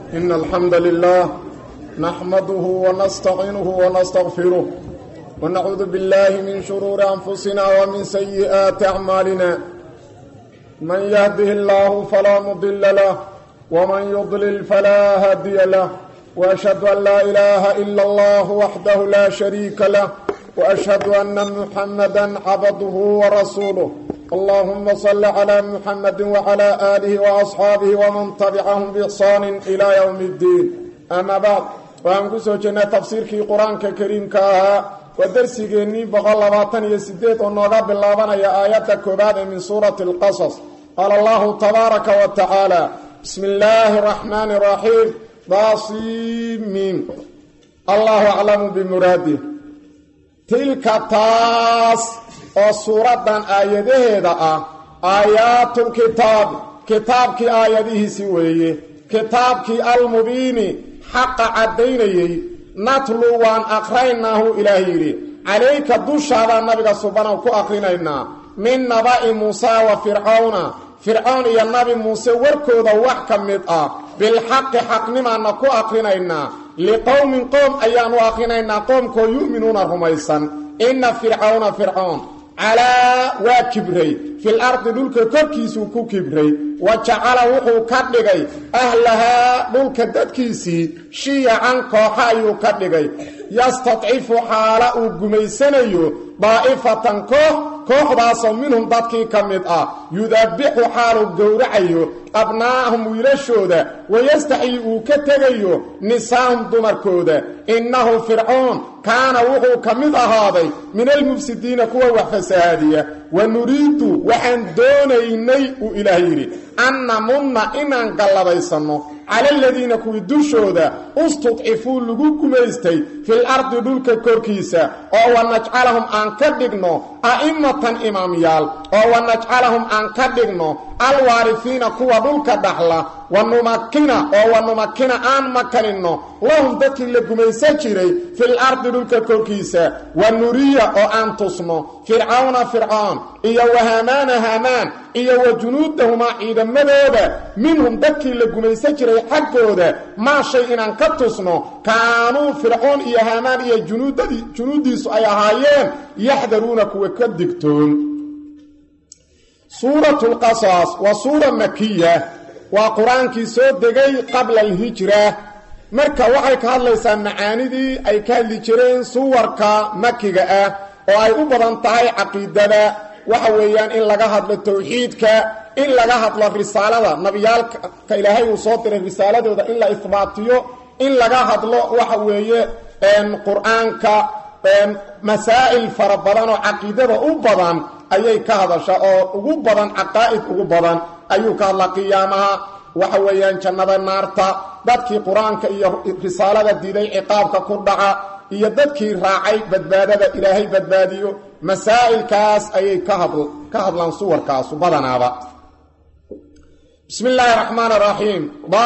إن الحمد لله نحمده ونستعينه ونستغفره ونعوذ بالله من شرور أنفسنا ومن سيئات أعمالنا من يهده الله فلا مضل له ومن يضلل فلا هادي له وأشهد أن لا إله إلا الله وحده لا شريك له وأشهد أن محمدا عبده ورسوله اللهم صل على محمد وعلى آله وأصحاabه ومن تبعهم بإحsaan إلى يوم الdiin أma bعd waxaan ku soo jirnay tafsiirkii qur-aanka kariimka ahaa waa dersigeennii boqol labaatan iyo sideed oo nooga bilaabanaya aayadda koobaad ee min suurati اlqasas qaala allahu tabaaraka wa tacaala bismi اllaahi الرaxmaani الraxiim daasimin allahu aclamu bimuraadih tilka taas oo suuraddan aayadaheeda ah aayaatulkitaabi kitaabkii aayadihiisi weeye kitaabkii almubiini xaqa caddaynayey natlu waan aqraynaahu ilaah yidhi calayka dushaadaan nabiga subanow ku aqrinaynaa min naba'i muusa wa fircawna fircown iyo nabi muuse warkooda wax ka mid ah bilxaqi xaqnimaanna ku aqrinaynaa liqowmin qoom ayaanu aqrinaynaa qoomkoo yu'minuuna rumaysan inna fircawna fircoon calaa waa kibray fil ardi dhulka korkiisuu ku kibray wa jacala wuxuu ka dhigay ahlahaa dhulka dadkiisii shiyacan kooxa ayuu ka dhigay yastadcifu xaala uu gumaysanayo daa'ifatan koox kooxdaasoo minhum dadkii ka mid ah yudabbixu xaaluu gowracayo abnaa'ahum wiilashooda wayastaxyi uu ka tegayo nisaahum dumarkooda innahu fircoon kaana wuxuu ka mid ahaaday min almufsidiina kuwa wax fasahaadiya wa nuriidu waxaan doonaynay uu ilaah yidhi an namunna inaan gallabaysanno cala aladiina kuwii dushooda ustudcifuu lagu gumaystay fil ardi dhulka korkiisa oo wa najcalahum aan ka dhigno a'immatan imaamyaal oo wa najcalahum aan ka dhigno alwaarifiina kuwa dhulka dhaxla wa numakina oo wa numakina aan makaninno lahum dadkii la gumaysan jiray fil ardi dhulka korkiisa wa nuriya oo aan tusno fircawna fircoon iyo wa haamaana haamaan iyo wa junuudahumaa ciidamadooda minhum dadkii la gumaysan jiray xaggooda maa shay inaan ka tusno kaanuu fircoon iyo haamaan iyo junuuddiisu ay ahaayeen yaxdaruuna kuwa ka digtoon suuratu lqasas waa suura makiya waa qur-aankii soo degay qabla alhijra marka waxay ka hadlaysaa macaanidii ay ka hadli jireen suwarka makiga ah oo ay u badan tahay caqiidada waxa weeyaan in laga hadlo towxiidka in laga hadlo risaalada nabiyaalka ilaahay uu soo diray risaaladooda in la ihbaatiyo in laga hadlo waxa weeye qur-aanka masaa'il fara badan oo caqiidada u badan ayay ka hadashaa oo ugu badan caqaa'id ugu badan ayuu ka hadlaa qiyaamaha waxa weeyaan jannada naarta dadkii qur-aanka iyo risaalada diiday ciqaabka ku dhaca iyo dadkii raacay badbaadada ilaahay badbaadiyo masaa'ilkaas ayay ka hadlaan suwarkaasu badanaaba bismi illaahi raxmaan raxiim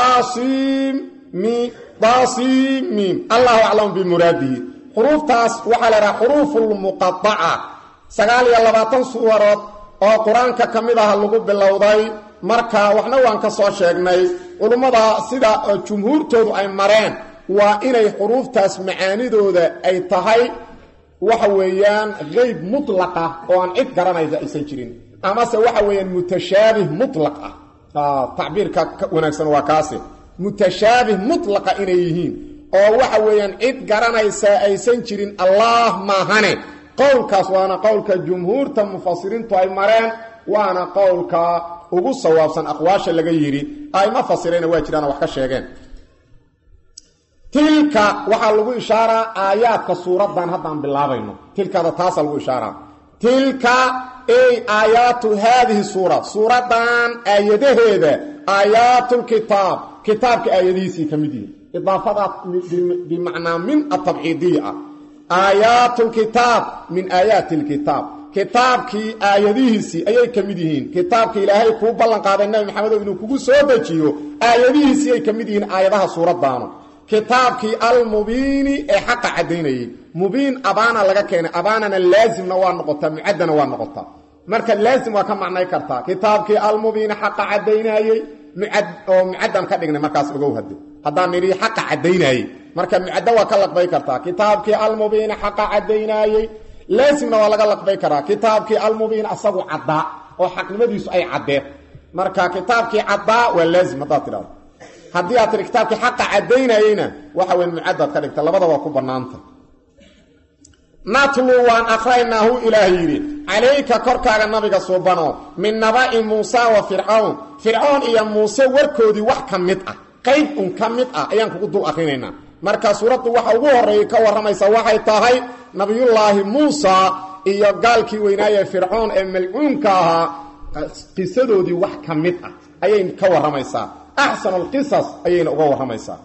daasiimiim allahu aclamu bimuraadihi xuruuftaas waxaa la idhaha xuruufulmuqadaca sagaal iyo labaatan suwarood oo qur-aanka ka mid aha lagu bilowday marka waxna waan ka soo sheegnay culummada sida jumhuurtoodu ay mareen waa inay xuruuftaas macaanidooda ay tahay waxa weeyaan qeyb mutlaqa oo aan cid garanaysa aysan jirin amase waxa weeyaan mutashaabih mutlaq ah tacbiirka wanaagsan waa kaasi mutashaabih mutlaqa inay yihiin oo waxa weeyaan cid garanaysa aysan jirin allah maahane qowlkaas waana qowlka jumhuurta mufasiriintu ay mareen waana qowlka ugu sawaabsan aqwaasha laga yidhi ayma fasirayna waa jiraan wax ka sheegeen tilka waxaa lagu ishaaraa aayaadka suuraddan haddaan bilaabayno tilkada taasaa lagu ishaaraa tilka ey aayaatu haadihi suura suuraddan aayadaheeda aayaatlkitaab kitaabka aayadihiisii ka mid yihin idaafadaa bimacnaa min atabciidiya ah aayaatulkitaab min aayaati lkitaab kitaabkii aayadihiisii ayay ka mid yihiin kitaabka ilaahay kuu ballan qaaday nabi maxamedow inuu kugu soo dejiyo aayadihiisii ay ka mid yihiin aayadaha suuraddaanu kitaabkii almubiini ee xaqa caddaynayey mubiin abaana laga keenay abaanana laasimna waa noqotaa mucaddana waa noqotaa marka laasim waa ka macnay kartaa kitaabkii almubiini xaqa caddaynayey mucad oo mucaddaan ka dhignay markaas ogow hade haddaan nidhi xaqa caddaynaayey marka mucaddo waa ka laqbay kartaa kitaabkii almubiina xaqa caddaynaayey laasimna waa laga laqbay karaa kitaabkii almubiin asagu caddaa oo xaqnimadiisu ay caddeed marka kitaabkii caddaa waa laazim haddaad tidhahdo haddii aad tidhi kitaabkii xaqa caddaynayeyna waxa weyn mucaddaad ka dhigta labada waa ku bannaanta natlu waan akraynaahu ilaah yidhi calayka korkaaga nabiga suubano min naba'i muusa wa fircawn fircoon iyo muuse warkoodii wax ka mid ah qayb un ka mid ah ayaan kugu dul akrinaynaa marka suuraddu waxa ugu horreeyay ka warramaysa waxay tahay nabiyullaahi muusa iyo gaalkii weynaaye fircoon ee malcuunka ahaa qisadoodii wax ka mid ah ayay ka warramaysaa axsanu alqisas ayayna uga warramaysaa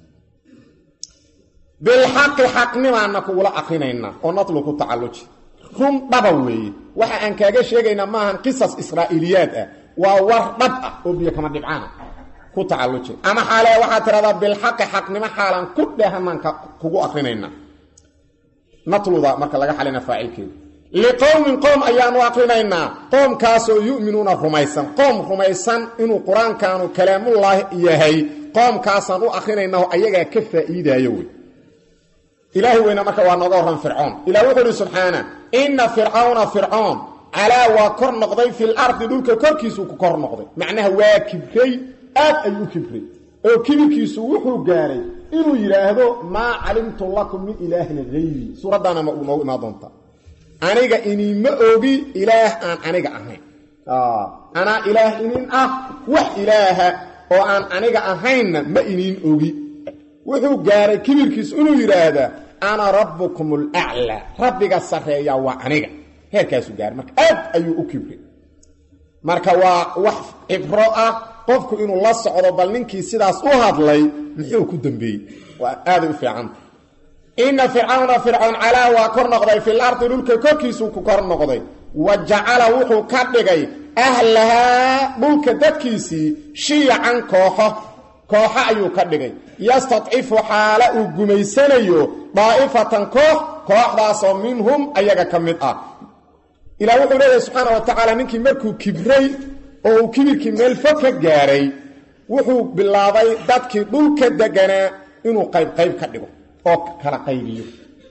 bilxaqi xaqnimaana kugula akrinaynaa oo natlu ku tacalluji run dhaba weeye waxa aan kaaga sheegaynaa maahan qisas israa'iiliyaad ah waa war dhab ah oo biyo kama dhibcaana ku tacalluji ama xaale waxaad tidhahdaa bilxaqi xaqnimo xaalaan ku dheehanaan kugu akrinaynaa natluda marka laga xalina faacilkeeda liqowmin qoom ayaanu akrinaynaa qoomkaasoo yu'minuuna rumaysan qoom rumaysan inuu qur-aankaanu kalaamullaahi yahay qoomkaasaan u akrinaynaa oo ayagaa ka faa'iidaayo wey ilaahay weyna marka waa nooga warran fircoon ilah wuxuu uhi subxaana inna fircawna fircoon calaa waa kor noqday fil ardi dhulka korkiisuu ku kor noqday macnaha waa kibray aad ayuu u kibray oo kibirkiisu wuxuu gaaray inuu yidhaahdo maa calimtu lakum min ilaahin hayri suuraddaana ma uu noogu imaan doontaa aniga iniinma ogi ilaah aan aniga ahayn anaa ilaah inin ah wax ilaaha oo aan aniga ahaynna ma iniin ogi wuxuu gaaray kibirkiisu inuu yidhaahdaa ana rabbukum alaclaa rabbiga sarreeya waa aniga heerkaasuu gaaray marka aad ayuu u kibray marka waa wax cibro ah qofku inuu la socdo bal ninkii sidaas u hadlay muxuu ku dambeeyey waa aaday u fiicanta inna fircawna fircoon calaa waa kor noqday fil ardi dhulka korkiisuu ku kor noqday wa jacala wuxuu ka dhigay ahlahaa dhulka dadkiisii shiyacan kooxo kooxo ayuu ka dhigay yastadcifu xaala uu gumaysanayo daa'ifatan koox kooxdaasoo minhum ayaga ka mid ah ilah wuxuu leeyahay subxaana wa tacaala ninkii markuu kibray oo uu kibirkii meel fog ka gaaray wuxuu bilaabay dadkii dhulka deganaa inuu qayb qayb ka dhigo oo kala qaybiyo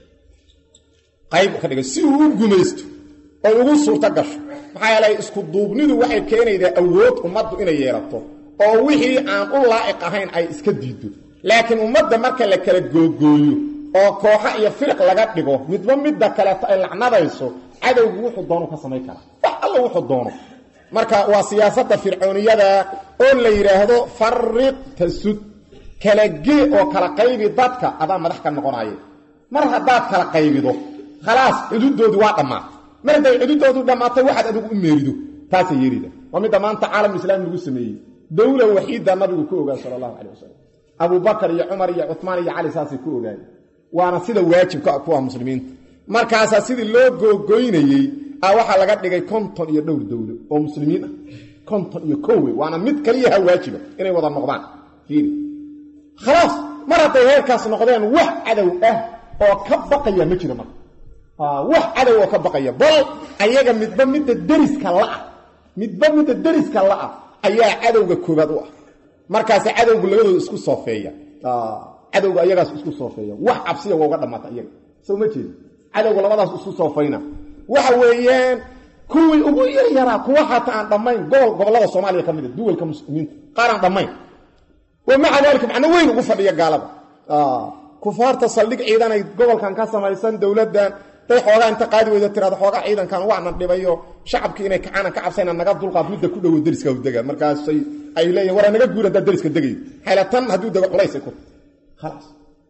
qayb ka dhigo si uu u gumaysto oo ugu suurto gasho maxaa yeelay isku duubnidu waxay keenaydaa awood ummaddu inay yeelato oo wixii aan u laa'iq ahayn ay iska diiddo laakiin ummadda marka la kala googooyo oo kooxo iyo firiq laga dhigo midba midda kaleeto ay lacnadayso cadowgu wuxuu doono ka samayn karaa wax alla wuxuu doono marka waa siyaasadda fircooniyada oo la yidhaahdo fariq tasud kala gee oo kala qaybi dadka adaa madax ka noqonaya mar haddaad kala qaybido khalaas xuduuddoodu waa dhammaatay mar hadday xuduuddoodu dhammaatay waxaad adigu u meerido taasay yeelida waa midda maanta caalamulislaami lagu sameeyey dowla waxiidda nabigu ku ogaa sala allahu calay wasalam abubakar iyo cumar iyo cumaan iyo cali saasay ku ogaayeen waana sida waajibka kuwa muslimiinta markaasaa sidii loo googoynayey a waxaa laga dhigay konton iyo dhowr dowlo oo muslimiin ah konton iyo kowe waana mid kaliyaha waajiba inay wada noqdaan fiiri khalaas mar hadday heerkaas noqdeen wax cadow ah oo ka baqaya ma jiro marka wax cadow oo ka baqaya bal ayaga midba midda deriska la'ah midba midda deriska la'ah ayaa cadowga koobaad u ah markaase cadowgu labadooda isku soofeeya cadowga ayagaas isku soofeeya wax cabsiya waa uga dhammaata iyaga soo ma jeedi cadowga labadaas isku soofayna waxa weeyaan kuwii ugu yaryaraa kuwa xataa aan dhammayn gobol gobollada soomaaliya ka mid a duwalka muslimiinta qaar aan dhammayn wa maca daalika macno weyn ugu fadhiya gaalada kufaarta saldhig ciidanay gobolkan ka samaysan dowladdan day xoogaa inta qaadi weyda tirado xoogaa ciidankan waana dhibayo shacabkii inay kacaanan ka cabsayna naga dulqaad midda ku dhowo deriska dega markaasay ay leeyihin waraa naga guur haddaa deriska degay xaylatan hadduu dego culaysay ku khalaas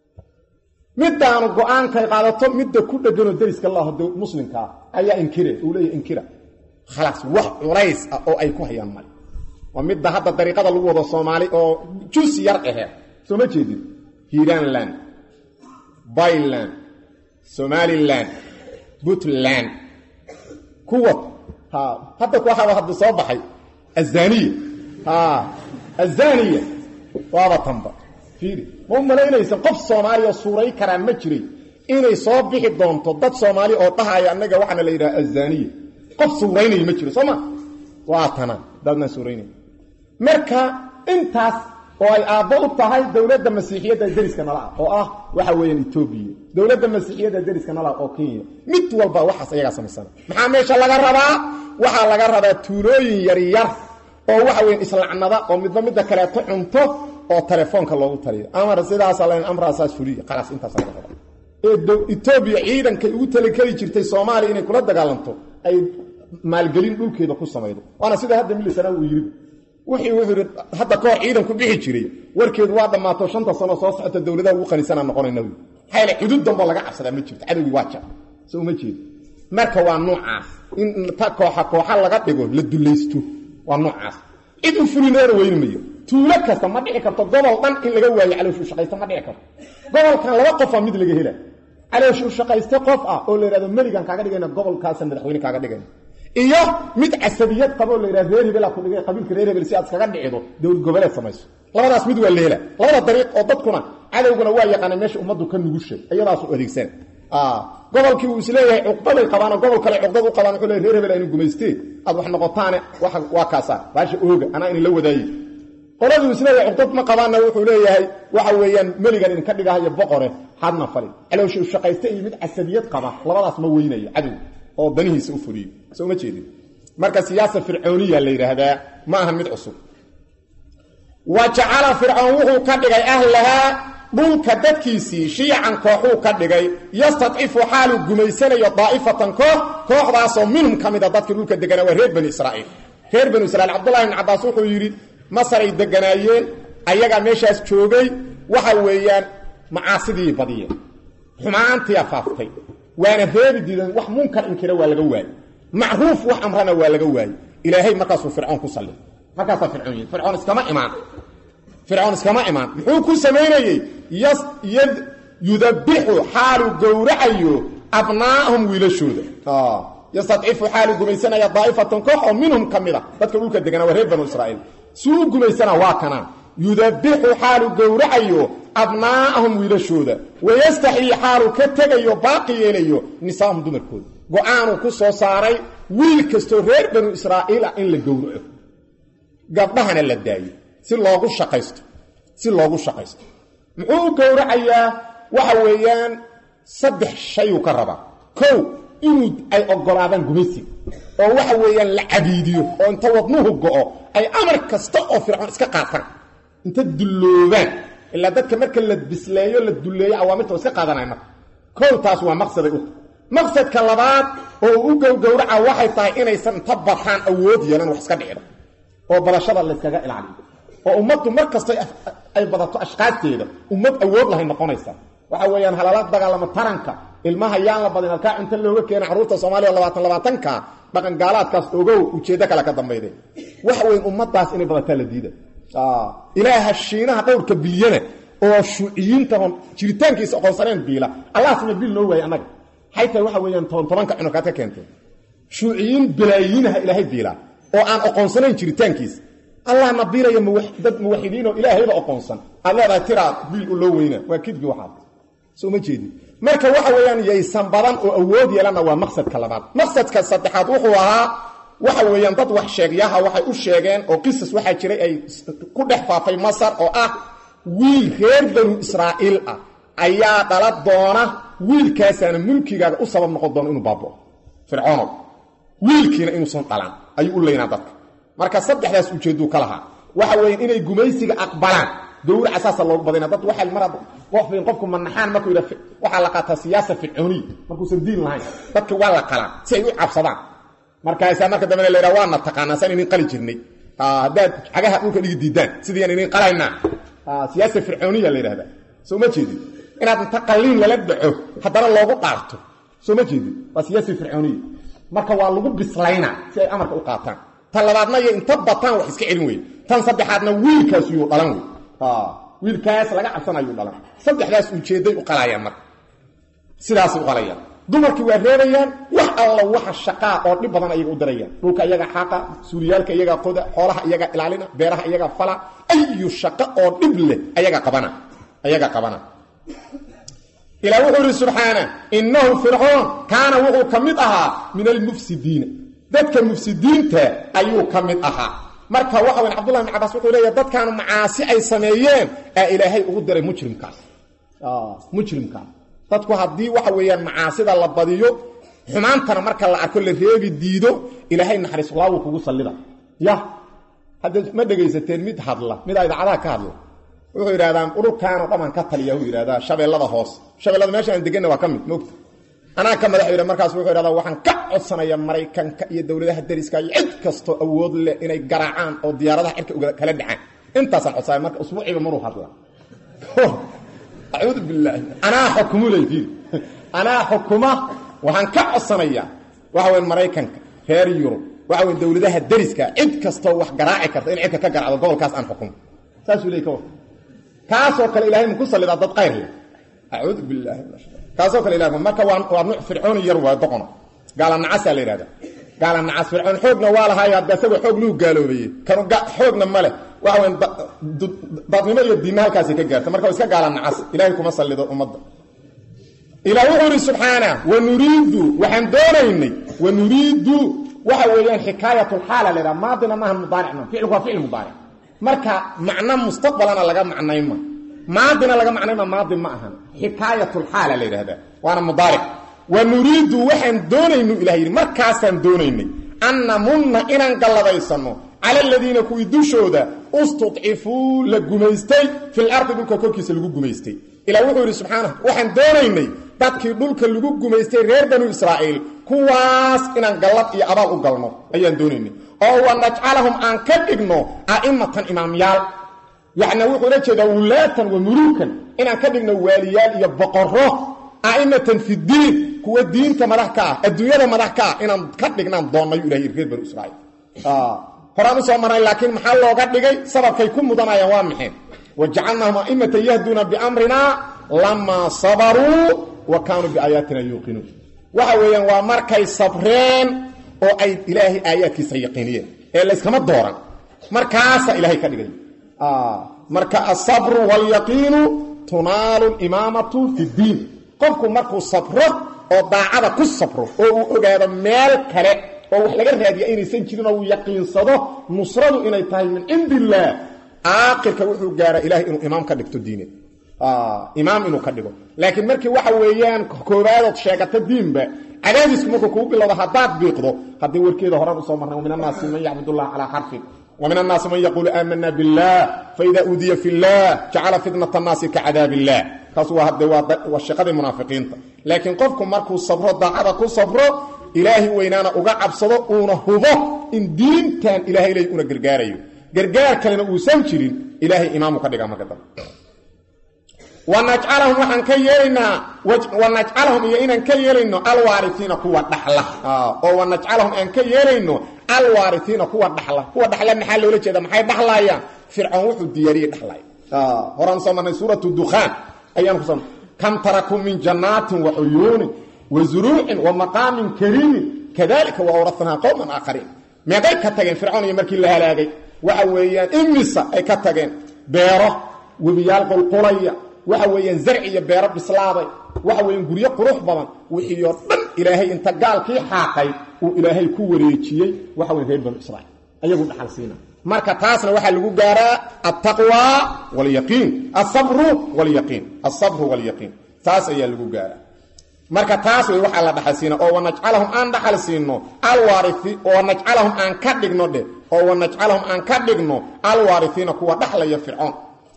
midaanu go-aankay qaadato midda ku dheganoo deriska laho muslimkaa ayaa inkire uu leeyahy inkira khalaas wax culays ah oo ay ku hayaan male waa midda hadda dariiqada lagu wado soomaali oo jus yar aheed soo ma jeedin hiiranland byland somalilan puntland kuwa hadda kuwaaba hadda soo baxay azaniya azaniya waaba tanba fiiri ma u malaynaysa qof soomaaliya suuray karaa ma jiray inay soo bixi doonto dad soomaali oo dhahaya annaga waxaana la yidhaha azaniya qof suuraynaya ma jiro soo ma waa tana dadnaan suuraynay marka intaas oo ay aabbo u tahay dowladda masiixiyadda deriska nala ah oo ah waxa weeyaan etoobiya dowladda masiixiyadda deriska nala ah oo kenya mid walba waxaas ayagaa samaysana maxaa meesha laga rabaa waxaa laga rabaa tuulooyin yaryar oo waxa weyan islacnada oo midba midda kaleeto cunto oo telefoonka loogu taliyo amar sidaasa lan amraasaas fuliya khalaas intaas laga rabaa ee etoobiya ciidankay ugu talikeli jirtay soomaaliya inay kula dagaalanto ay maalgelin dhulkeeda ku samaydo waana sida hadda milisana uu yiri wixii wuxuu yidhi hadda kahor ciidanku bixi jiray warkeedu waa dhammaato shanta sano soo socota dowladaha ugu qanisanaa noqonayna wy maxaa yaele cudud damboo laga cabsadaa ma jirto cadowgii waa jar so uma jeedo marka waa noocaas in ta kooxa kooxa laga dhigo la dulaysto waa noocaas cid u fulineena weyni mayo tuulo kasta ma dhici karto gobol dhan in laga waayo calooshu shaqaysta ma dhici karto gobolkan laba qofaa mid laga hela calooshu shaqayste qof ah oo la yidhahdo meligan kaaga dhigayna gobolkaasa madaxweyne kaaga dhigayna iyo mid casabiyad qaboo la yidhahdo reer hebela ku dhigay qabiilka reer hebel si aad iskaga dhicido dowlad goboleed samayso labadaas mid waa la hela labada dariiq oo dadkuna cadowguna waa yaqaana meesha ummaddu ka nugushay iyadaasu adeegsana gobolkii uu isleeyahay cuqdaday qabaanoo gobol kale cuqdad u qabaan wuxuu leey reer hebel aynu gumaystee aad wax noqotaane waa kaasaa baasha ooga anaa inin la wadaaye qoladuu isleeyahay cuqdad ma qabaanna wuxuu leeyahay waxa weeyaan meligan idinka dhigahayo boqore hadna fali caloosha shaqayste iyo mid casabiyad qaba labadaas ma weynayo cadow oo danihiisa u fuliyo soo ma jeedin marka siyaasa fircooniya la yidhaahdaa ma ahan mid cusub wa jacala fircoon wuxuu ka dhigay ahlahaa dhulka dadkiisii shiican kooxuu ka dhigay yastadcifu xaaluu gumaysanayo daa'ifatan koox kooxdaasoo minhum ka mid a dadkii dhulka deganaa waa reer bani israa'iil reer banu israiil cabdullahi ibn cabbaas wuxuu yidhi masaray deganaayeen ayagaa meeshaas joogay waxa weeyaan macaasidii badiyeen xumaantiia faaftay waana reebi diideen wax munkar inkira waa laga waayey macruuf wax amrana waa laga waayey ilaahay markaasuu fircoon ku sallay markaasaa fircoon yii fircoon iskama imaan fircoon iskama imaan muxuu ku samaynayey yudabixu xaaluu gowracayo abnaa'ahum wiilashooda yastadcifu xaaluu gumaysanaya daa'ifatan koox oo minhum ka mid a dadka dhulka deganaa waa reer banu israa'iil suu u gumaysanaa waa kanaa yudabixu xaaluu gowracayo abnaa'ahum wiilashooda wayastaxyii xaaluu ka tegayo baaqi yeelayo nisaahum dumarkooda go-aanuu ku soo saaray wiil kastoo reer banu israa'iil ah in la gowraco gabdhahana la daayo si loogu shaqaysto si loogu shaqaysto muxuu u gowracayaa waxa weeyaan saddex shayuu ka rabaa kow inuu ay ogolaadaan gumaysiga oo waxa weeyaan la cabiidiyo oo inta wadnuhu go'o ay amar kasta oo fircoon iska qaataan inta dulloobaan ilaa dadka marka la bisleeyo la dulleeyo awaamirta iska qaadanaya marka kow taas waa maqsaday u maqsadka labaad oo u gowgowraca waxay tahay inaysan inta bataan awood yeelan wax iska dhicdo oo barashada layskaga ilaaliyo oo ummaddu mar kasta ay badato ashqaasteeda ummad awood lahay noqonaysa waxa weeyaan halala dagaalamo taranka ilmaha yaan la badin halkaa cunto looga keena carruurta soomaaliya labaatan labaatanka dhaqan gaalaadkaas ogow ujeeddo kale ka dambayde waxa weyn ummadaas inay badataa la diida ilaaha shiinaha dhowrka bilyana oo shuuciyiintaon jiritaankiisa aqoonsaneen biila allahsina bil noo waayey annaga maxay tahay waxa weeyaan toban tobanka cunurkaad ka keentay shuuciyiin balaayiinaha ilaahay biilaa oo aan aqoonsanayn jiritaankiisa allahna biilaya dad muwaxidiinoo ilaahayba aqoonsan aad leedahay tiraa biil u loo weyna waa kidbi waxaad soo ma jeedin marka waxa weeyaan yaysan badan oo awood yeelanna waa maqsadka labaad maqsadka saddexaad wuxuu ahaa waxa weeyaan dad wax sheegyaha waxay u sheegeen oo qisas waxaa jiray ay ku dhex faafay masar oo ah wiil reer banu israa'iil ah ayaa dhala doona wiilkaasaana mulkigaaga u sabab noqon doona inuu baabao fircoonow wiilkiina inuusan dhalan ayuu u leynaa dadka marka saddexdaas ujeedduu ka lahaa waxa weeyaan inay gumaysiga aqbalaan gowraca saasa loogu badayna dad waxay mar qofin qofku manaxaan markuu yidha waxaa la qaataa siyaasa fircooniya markuusan diin lahayn dadka waa la qalaan si ay u cabsadaan markaasaa marka dambena la yidhaha waana taqaanaa saan inin qali jirnay haddaad cagaha dhulka dhigi diidaan sidiyaan inin qalaynaa siyaasa fircooniya la yidhahdaa soo ma jeedin inaad inta qalliin lala dhaco haddana loogu dhaarto soo ma jeedin waa siyaasa fircooniya marka waa lagu bislaynaa si ay amarka u qaataan tan labaadna iyo inta bataan wax iska celin weye tan saddexaadna wiilkaas yuu dhalan wey wiilkaas laga cabsanayuu dhalan saddexdaas ujeedday u qalayaan marka sidaasay u qalayaan dumarkii waa reebayaan wax alla waxa shaqaa oo dhib badan ayaga u darayaan dhulka iyaga xaaqa suuliyaalka iyaga qoda xoolaha iyaga ilaalina beeraha iyaga fala ayu shaqo oo dhib leh ayaga qabana ayaga qabana ilaa wuxuu ihi subxaana innahu fircoon kaana wuxuu ka mid ahaa min almufsidiina dadka mufsidiinta ayuu ka mid ahaa marka waxa weyn cabdullahi ibn cabaas wuxuu leeyahay dadkaanu macaasi ay sameeyeen aa ilaahay ugu diray mujrimkaas mujrimkaas dadku haddii waxa weeyaan macaasida la badiyo xumaantana marka la arko la reebi diido ilaahay naxariis laa wuu kugu sallida ya hadda ma dhegaysateen mid hadla midaa idaacadaha ka hadla wuxuu yidhahdaan ururkaanoo dhamaan ka taliya uu yidhahdaa shabeellada hoos shabeellada meesha aan deganna waa ka mid moogta anaa ka madax yidha markaas wuxuu yidhahdaa waxaan ka codsanaya maraykanka iyo dowladaha dariska iyo cid kastoo awood leh inay garaacaan oo diyaaradaha cirka kala dhacaan intaasaan codsanaya marka usbuuciiba maruu hadla acuudu bilaahi anaa xukumuleydi anaa xukuma waxaan ka codsanayaa waxa weyn maraykanka reer yurub waxa weyn dowladaha dariska cid kastoo wax garaaci karta in cirka ka garacdo gobolkaas aan xukumo saasuu leey ka war kaasoo kale ilahay maku sallidaa dad qayr leh acuudu bilaahi kaasoo kale ilahay marka waa waa nuuc fircooni yar waa doqona gaala nacasaa la yidhahda gaala nacas fircoon xoogna waa lahaay hadda isagoo xoog luu gaaloobeeyey kanu xoogna ma leh waxa weyn dadnimo iyo diinna halkaasay ka gaarta marka waa iska gaala nacas ilahay kuma sallido ummadda ilaa wuxuu ihi subxaana wanuriidu waxaan doonaynay wanuriidu waxa weeyaan xikaayatulxaala la ydhaha maadina maaha mudaaric ma ficilku waa ficil mudaaric marka macno mustaqbalana laga macnayma maadina laga macnayma maadi ma ahan xikaayatulxaala la yidhahdaa waana mudaaric wanuriidu waxaan doonaynu ilah yidhi markaasaan doonaynay an namunna inaan galladaysano cala aladiina kuwii dushooda istudcifuu la gumaystay fil ardi dhulka korkiisa lagu gumaystay ilaa wuxuu yidhi subxaana waxaan doonaynay dadkii dhulka lagu gumaystay reer banu israa'iil kuwaas inaan gallad iyo abaal u galno ayaan doonaynay oo wa najcalahum aan ka dhigno a'imatan imaamyaal yacni wuxuu ula jeedaa wulaatan wa muluukan inaan ka dhigno waaliyaal iyo boqorro a'imatan fidiin kuwa diinta madax ka ah adduunyada madax ka ah inaan ka dhignaan doonnayu ilahay reer banu israa'iil horaan u soo marnay laakiin maxaa looga dhigay sababkay ku mudanayaan waa maxay wajacalnaahum a'imatan yahduuna biamrina lamaa sabaruu wa kaanuu biaayaatina yuuqinuun waxa weeyaan waa markay sabreen oo ay ilaahay aayaadkiisa yaqiiniyeen ee layskama dooran markaasaa ilaahay ka dhigay marka asabru waalyaqiinu tunaalu limaamatu fi ddiin qofku markuu sabro oo daacada ku sabro oo uu ogaado meel kale oo wax laga raadiya inaysan jirin oo uu yaqiinsado nusradu inay tahay min cindi illaah aakirka wuxuu gaaraa ilahay inuu imaam ka dhigto diineed imaam inuu ka dhigo laakiin markii waxa weeyaan koobaadood sheegato diinba cadaadisku markuu kugu bilowdo haddaad biiqdo haddii warkeeda horan usoo marnay wa min annaasi man yacbud allah calaa xarfin wa min annaasi man yaquulu aamana billah faida uudiya fi llah jacala fitnat annaasi ka cadaab illah kaas waa hadde waa shaqadii munaafiqiinta laakiin qofku markuu sabro daacada ku sabro ilaahay weynaana uga cabsado uuna hubo in diintan ilahay ley una gargaarayo gargaar kalena uusan jirin ilaahay imaamu ka dhigaa marka dambe wanajcalahum waxaan ka yeelaynaa wanajcalahum iyo inaan ka yeelayno alwaariiina kuwa dhaxla oo wanajcalahum aan ka yeelayno alwaariiina kuwa dhaxla kuwa dhaxla maxaa loola jeeda maxay dhaxlaayaan fircoon wuxuu diyaariyey dhaxlay horaan soo marnay suuratu dukhaan ayaan ku soo kam tarakuu min jannaatin wa cuyuunin wa zuruucin wa maqaamin kariimin kadalika wa awratnaa qowman aakhariin meeqay ka tageen fircoon iyo markii la halaagay waxa weeyaan imisa ay ka tageen beero webiyaal qulqulaya waxa weeyaan zarci iyo beero bislaaday waxa weeyaan guryo qurux badan wixii oo dhan ilaahay inta gaalkii xaaqay uu ilaahay ku wareejiyey waxa weyan reer banu israa'iil ayagu dhaxal siina marka taasna waxaa lagu gaaraa altaqwa walyaqiin asabru walyaqiin asabru walyaqiin taas ayaa lagu gaaraa marka taas way waxaa la dhaxal siina oo wanajcalahum aan dhaxal siino alwaariii oo wanajcalahum aan ka dhigno dheh oo wanajcalahum aan ka dhigno alwaariiina kuwa dhaxlaya fircoon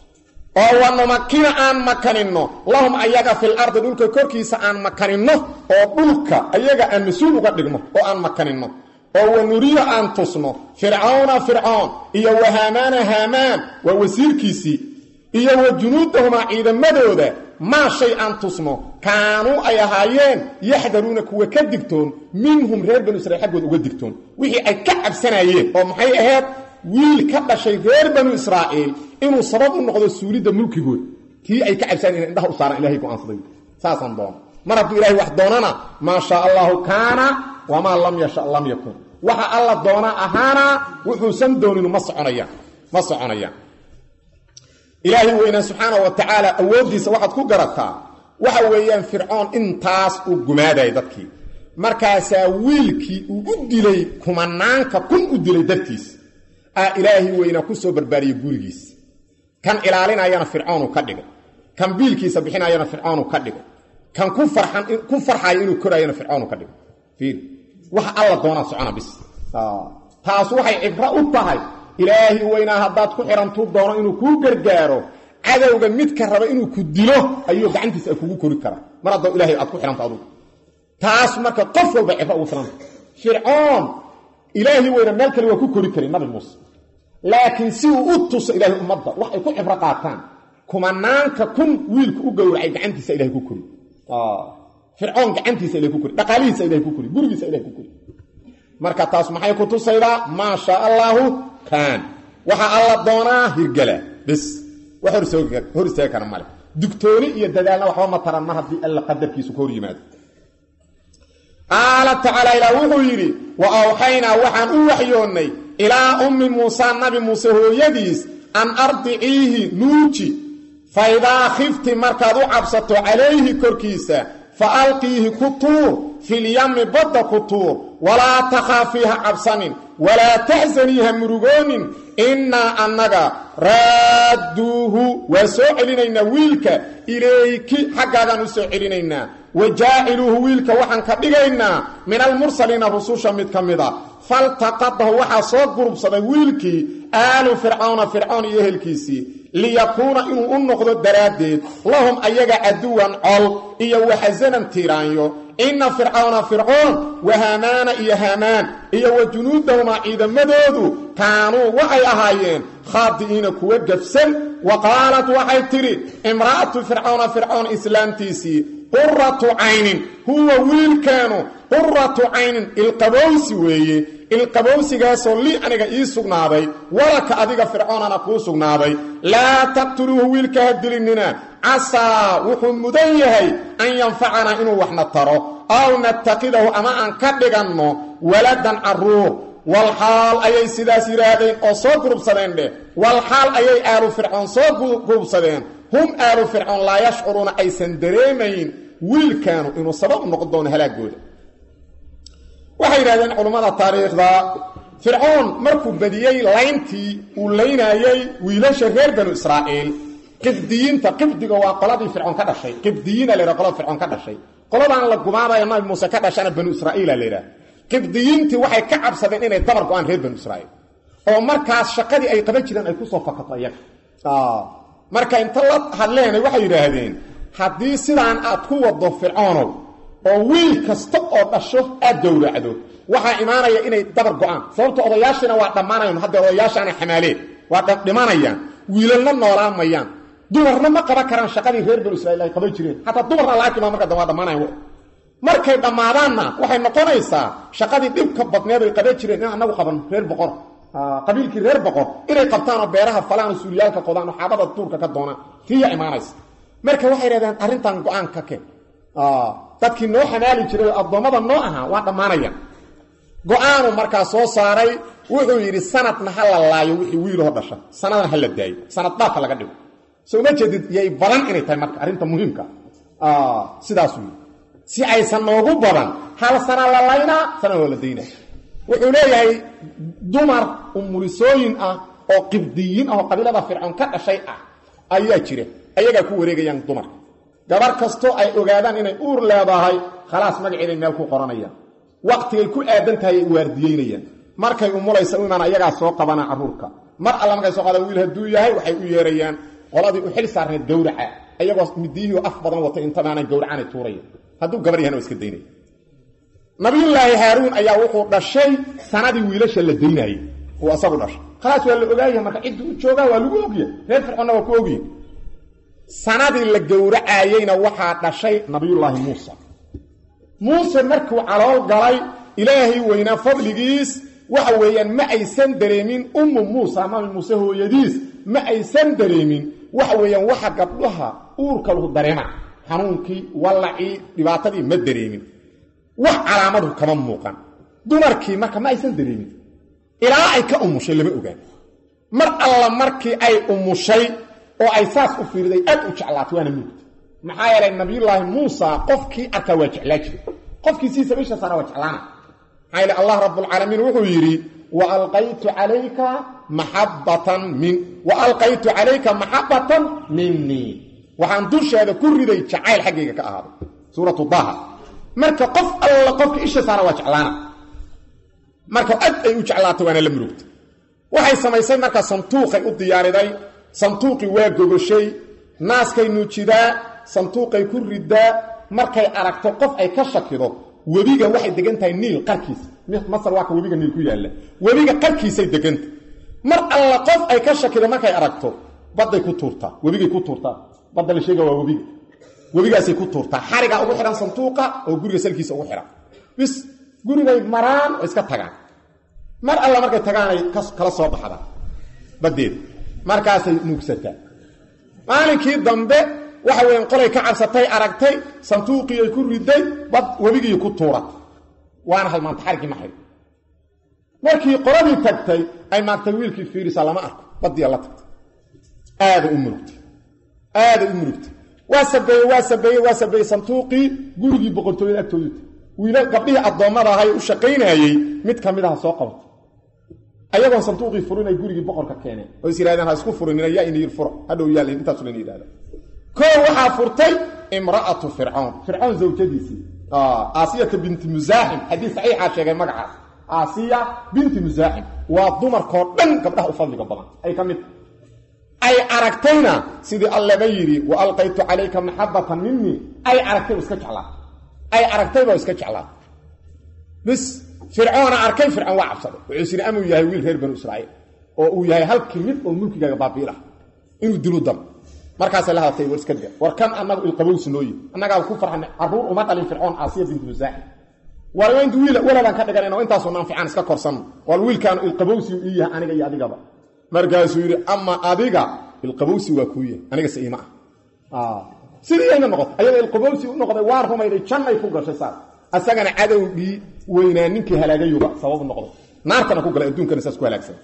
oo wanumakina aan makaninno lahum ayaga fil ardi dhulka korkiisa aan makaninno oo dhulka ayaga aan mas-uul uga dhigno oo aan makaninno oo wanuriyo aan tusno fircawna fircoon iyo wa haamaana haamaan waa wasiirkiisii iyo wa junuudahumaa ciidamadooda maa shay aan tusno kaanuu ay ahaayeen yaxdaruuna kuwa ka digtoon minhum reer banu israiil xaggooda uga digtoon wixii ay ka cabsanayeen oo maxay ahayd wiil ka dhashay reer banu israa'iil inuu sabab u noqdo suulidda mulkigood kii ay ka cabsaan ina indhaha u saaran ilahay go'aansaday saasaan doono mar hadduu ilahay wax doonana maa shaa allahu kaana wamaa lam yasha lam yakun waxa alla doona ahaana wuxuusan dooninu ma soconayaan ma soconayaan ilaahay weynaa subxaana wa tacaala awooddiisa waxaad ku garataa waxa weeyaan fircoon intaas uu gumaadayay dadkii markaasaa wiilkii uu u dilay kumanaanka kun u dilay dartiis aa ilaahi weynaa ku soo barbaariyey gurigiisa kan ilaalinayana fircoonu ka dhigay kan biilkiisa bixinayana fircoonu ka dhigay kan ku farxan ku farxayo inuu korayana fircoonu ka dhigay fiir waxa alla doonaa socona bis taas waxay cibro u tahay ilaahi weynaa haddaad ku xihantuu doono inuu kuu gargaaro cadowga midka raba inuu ku dilo ayuu gacantiisa ay kugu kori karaa mar haddoo ilahay aad ku xihanta adugu taas marka qof walba cibro ugu filanta fircoon ilaahi weyna meel kale waa ku kori karin nabi muuse laakiin si uu u tuso ilaahay ummadda wax ay ku cibro qaataan kumanaanka kun wiilku u gowracay gacantiisa ilahay ku kori fircoon gacantiisa ilahay ku kori dhaqaalihiisa ilahay ku kori gurigiisa ilahay ku kori marka taas maxay ku tusaydaa maa shaa allaahu kaan waxaa alla doonaa hirgala bis wax hor istaagi kara male dugtooni iyo dadaalna waxba ma taran mar haddii alla qadarkiisu ka hor yimaado qaala tacaala ilaa wuxuu yidhi wa awxaynaa waxaan u waxyoonnay ilaa ummi muusa nabi muuse hooyadiis an ardiciihi nuuji fa idaa khifti markaad u cabsato calayhi korkiisa fa alqiihi ku tuur filyami badda ku tuur walaa takhaafi ha cabsanin walaa taxsanii ha murugoonin innaa annaga raadduuhu waa soo celinaynaa wiilka ilayki xaggaagaan u soo celinaynaa wa jaaciluuhu wiilka waxaan ka dhigaynaa min almursaliina rususha mid ka mid a faltaqadahu waxaa soo gurubsaday wiilkii aalu fircawna fircoon iyo ehelkiisii liyakuuna inuu u noqdo daraaddeed lahum ayaga caduwan col iyo waxasanan tiiraanyo inna fircawna fircoon wa haamaana iyo haamaan iyo wa junuudahumaa ciidamadoodu kaanuu waxay ahaayeen khaadi'iina kuwa gafsan wa qaalat waxay tidhi imra'atu fircawna fircoon islaamtiisii quratu caynin huwa wiilkeenu quratu caynin ilqabowsi weeye ilqabowsigaasoo lii aniga ii sugnaaday walaka adiga fircoonana kuu sugnaaday laa taqtuluuhu wiilka ha dilinina casaa wuxuu mudan yahay an yanfacanaa inuu waxna taro aw nattakidahu ama aan ka dhiganno waladan carruur walxaal ayay sidaas yidhaahdeen oo soo gurubsadeen dheh walxaal ayay aalu fircoon soo gurubsadeen hum aalu fircoon laa yashcuruuna aysan dareemayn wiilkaanu inuu sabab u noqon doono halaagooda waxay yidhahdeen culummada taariikhda fircoon markuu badiyey layntii uu laynaayey wiilasha reer banu israa'iil qibdiyiinta qibdiga waa qoladii fircoon ka dhashay qibdiyiina la yhaha qolada fircoon ka dhashay qoladaan la gumaanayo nabi muuse ka dhashana banu israa'iila la yidhaha qibdiyiintii waxay ka cabsadeen inay dabar go-aan reer banu israa'iil oo markaas shaqadii ay qaban jireen ay kusoo fakato iyaga marka inta la hadleenay waxay yidhaahdeen haddii sidaan aad ku wado fircoonow oo wiil kasta oo dhasho aad gowracdo waxaa imaanaya inay dabar go-aan sababto odayaashiina waa dhammaanayan haddee odayaashaana xamaaleen waa dhimanayaan wiilalna noolaan mayaan dumarna ma qaban karaan shaqadii reer banu israiil ay qaban jireen xataa dumarna la arkimaa marka dambe waa dhammaanayan markay dhammaadaanna waxay noqonaysaa shaqadii dhibka badneed ay qaban jireen in anagu qaban reer boqor qabiilkii reer boqor inay qabtaanoo beeraha falaano suuliyaalka qodaan oo xaabada duurka ka doonaan tiya imaanaysa marka waxay dhahdeen arrintan go-aan ka keen dadkii noo xamaali jiray oo addoommada noo ahaa waa dhammaanayaan go-aanu markaa soo saaray wuxuu yidhi sanadna ha la laayo wixii wiiloo dhasha sanadna ha la daayo sanad dhaafka laga dhigo soo ma jeedid yay badan inay tahay marka arrinta muhiimka sidaasuu yidhi si aysan noogu badan hal sana la laynaa sana oo la daynaa wuxuu leeyahay dumar umulisooyin ah oo qibdiyiin ah oo qabiilada fircoon ka dhashay ah ayaa jira ayagaa ku wareegayaan dumarka gabar kastoo ay ogaadaan inay uur leedahay khalaas magaceeday meel ku qoranayaan waqtigay ku aadan tahay ay waardiyeynayaan markay umulaysa u imaan ayagaa soo qabana carruurka mar alla markay soo qaadaan wiil hadduu yahay waxay u yeerayaan qoladii u xil saarneed gawraca ayagoo midiyihii af badan wata intamaanay gawracanay tuuraya hadduu gabar yahana waa iska daynaya nabiyullaahi haaruun ayaa wuxuu dhashay sanadii wiilasha la daynaayey uu asagu dhashay khalaas waa la ogaaya marka ciddii u joogaa waa lagu ogya reer fircoonna waa ku ogya sanadii la gowracaayeyna waxaa dhashay nabiyullaahi muusa muuse markuu calool galay ilaahay weynaa fadligiis waxa weeyaan ma aysan dareemin ummu muusa nabi muuse hooyadiis ma aysan dareemin waxa weeyaan waxa gabdhaha uurka lagu dareema xanuunkii wallacii dhibaatadii ma dareemin wax calaamadu kama muuqan dumarkii marka ma aysan dareemin ilaa ay ka umushay lama ogaan mar alla markii ay umushay oo ay saas u fiiriday aad u jeclaatay waana nuugta maxaa yeelay nabiyullaahi muusa qofkii arkaa waa jeclaa jiray qofkii siisa bisha saara waa jeclaana maxaa yeele allah rabbulcaalamiin wuxuu yidhi wa alqaytu calayka maxabatan min wa alqaytu calayka maxabatan minii waxaan dusheeda ku riday jacayl xaggayga ka ahaaday suuratu daha marka qof alla qofka isha saara waa jeclaana marka ad ay u jeclaatay waana la murugtay waxay samaysay marka santuuqay u diyaariday santuuqii waa gogoshay naaskay nuujidaa santuuqay ku ridaa markay aragto qof ay ka shakido webiga waxay degan tahay niil qarkiisa masar waa ka webiga niil ku yaalla webiga qarkiisay deganta mar alla qof ay ka shakido markay aragto badday ku tuurtaa webigay ku tuurtaa badda la sheega waa webiga webigaasay ku tuurtaa xarigaa ugu xidhan santuuqa oo guriga salkiisa ugu xidhan bis gurigay maraan oo iska tagaan mar alla markay tagaanay kala soo baxdaan baddeeda markaasay nuugsataa maalinkii dambe waxa weyan qolay ka cabsatay aragtay santuuqiiay ku riday bad webigii ku tuuratay waana halmaanta xarigii ma xidhin markii qoladii tagtay ay maagtay wiilkii fiirisa lama arko baddiya la tagtay aada u murugtay aada u murugtay waa sabeeye waa sabeeye waa sabeeyey santuuqii gurigii boqortooyada agtoodu wiila gabdhihii addoommada ahay u shaqaynayey mid ka mid aha soo qabatay ayagoon santuuqii furin ay gurigii boqorka keeneen oo is yidhahdeen ha isku furinina yaa inayir furo hadhow yaal intaasu layna yidhahda koo waxaa furtay imra'atu fircoon fircoon zawjadiisii aasiyata binti musaaxim xadiis saxiixaa sheegay magacaas aasiya binti musaaxim waa dumarkoo dhan gabdhaha u fadliga badan ay ka mid ay aragtayna sidii allaba yidhi wa alqaytu calayka maxabatan minii ay aragtay iska jeclaa ay aragtayba iska jeclaa bis fircoona arkay fircoon waa cabsaday wuxuu siri amuu yahay wiil reer banu israa'iil oo uu yahay halkii mid oo mulkigaaga baabiilah inuu dilu dam markaasay la hadlatay war iska da war kan annagu ilqabowsi nooyi annagaaba ku farxanay carruur uma dhalin fircoon aasiya bintu musaaxim war intu wiil waladaan ka dhiganayno intaasoo naanficaan iska korsanno war wiilkaanu ilqabowsi ii yahay aniga iyo adigaba markaasuu yidhi ama adiga ilqabowsi waa kuu yahay anigase iima ah sidii ayna noqotay ayadoo ilqabowsi u noqday waan rumayday jannay ku gashay saas asagana cadowgii weynaa ninkii halaagayuba sababu noqday naartana ku galay adduunkana saas ku halaagsan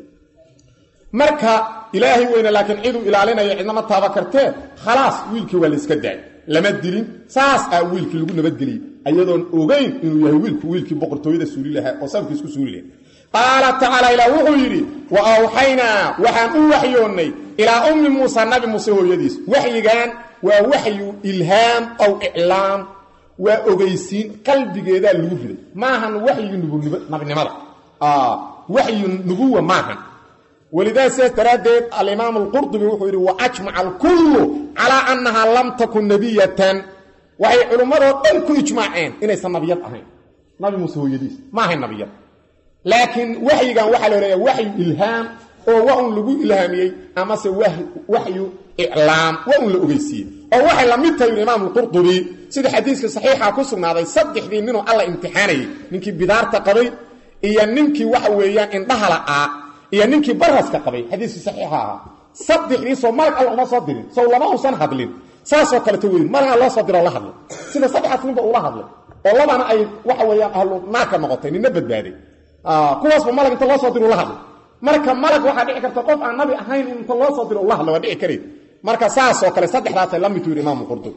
marka ilaahay weyne laakiin ciduu ilaalinaya cidnama taaba kartee khalaas wiilkii waa la iska daay lama dilin saas aa wiilkii lagu nabadgeliyey ayadoon ogeyn inuu yahay wiilku wiilkii boqortooyada suuli lahaa oo sababkii isku suuli lahaa qaala tacaala ilaah wuxuu yidhi wa awxaynaa waxaan u waxyoonnay ilaa ummi muusa nabi muuse hooyadiis waxyigan waa waxyu ilhaam aw iclaam waa ogeysiin qalbigeedaa lagu riday maahan waxyigi nabinimada waxyu nubuwa maahan walidaa sidaas daraaddeed alimaam alqurdubi wuxuu yidhi wa ajmaca alkullu calaa annahaa lam takun nebiyatan waxay culummadoo dhan ku ijmaaceen inaysan nabiyad ahayn nabi muuse hooyadiis ma ahayn nabiyad laakiin waxyigan waxaa loo leeya waxyu ilhaam oo wa un lagu ilhaamiyey amase waxyu iclaam waa un la ogeysiiyey oo waxay la mid tahay yidhi imaam alqurdubi sida xadiiska saxiixa ku sugnaaday saddexdii ninuu alla imtixaanayey ninkii bidaarta qabay iyo ninkii waxa weeyaan indhaha la'aa iyo ninkii baraska qabay xadiiskii saxiixa ahaa saddexdiisoo malag alla uma soo dirin sow lama uusan hadlin saasoo kaleto wey malagaa loo soo diroo la hadlay sida saddexaas ninba uula hadlay oo labana ay waxa weeyaan ahlu naarka noqotay nina badbaaday kuwaasba malag inta loo soo diro ula hadlay marka malag waxaa dhici karta qof aan nabi ahayn inta loo soo diro ula hadla waa dhici karayd marka saasoo kale saddexdaasay la midtu yidhi imaamu qurdubi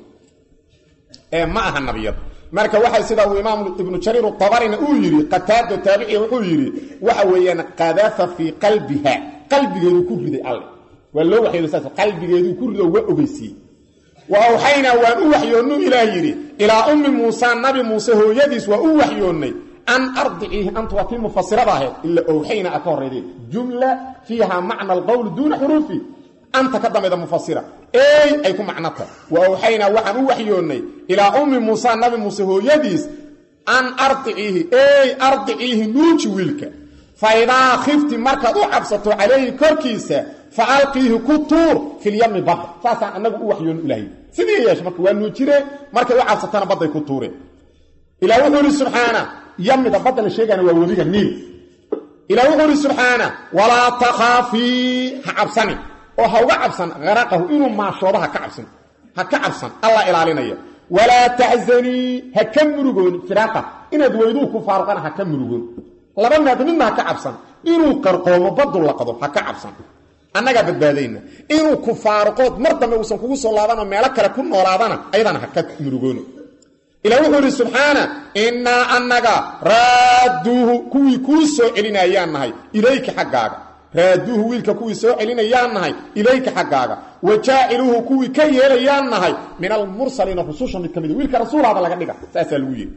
ee ma aha nabiyad marka waxa sida uu imaam ibnu jariir tabarina uu yidhi qataado taabici wuxuu yidhi waxa weeyaan qadafa fii qalbiha qalbigeedu ku riday alle waa loo waxyooda saas qalbigeedu ku rido waa ogeysiiyey wa awxaynaa waan u waxyoonnuu ilaah yidhi ilaa ummi muusa nabi muuse hooyadiis waa u waxyoonnay an ardiciihi anta waa tii mufasirada ahayd ila owxayna a ka horrayday jumla fiiha macna alqowl duuna xuruufi anta ka dambayda mufasira ey ay ku macno tahay wa awxaynaa waxaan u waxyoonnay ilaa ummi muusa nabi muuse hooyadiis an ardiciihi ey ardiciihi nuuji wiilka fa idaa khifti markaad u cabsato calayhi korkiisa fa alqiihi ku tuur filyami badda saasaan annagu u waxyoonno ilaahay sidii yeeshe marka waa nuujire markay u cabsatana badday ku tuureen ilah wuxuu ihi subxaana yamida badda la sheegana waa webiga niil ilah wuxuu ihi subxaana walaa takhaafii ha cabsani oo ha uga cabsan qaraqahu inuu maashoodo ha ka cabsan ha ka cabsan allah ilaalinaya walaa taxzanii ha ka murugoon firaaqa inaad weyduu ku faaruqana ha ka murugoon laba maad midna ha ka cabsan inuu qarqoomo baddu laqdo ha ka cabsan annagaa badbaadayna inuu ku faaruqood mar dambe uusan kugu soo laabanoo meelo kale ku noolaadana ayadana ha ka murugoono ila wuxuu idhi subxaana innaa annaga raadduuhu kuwii kuu soo celinayaan nahay ilayka xaggaaga raaduuhu wiilka kuwii soo celinayaan nahay ilayka xaggaaga wa jaaciluuhu kuwii ka yeelayaan nahay min almursaliina rususha mid ka mid wiilka rasuulaaba laga dhiga saasaa lagu yidhi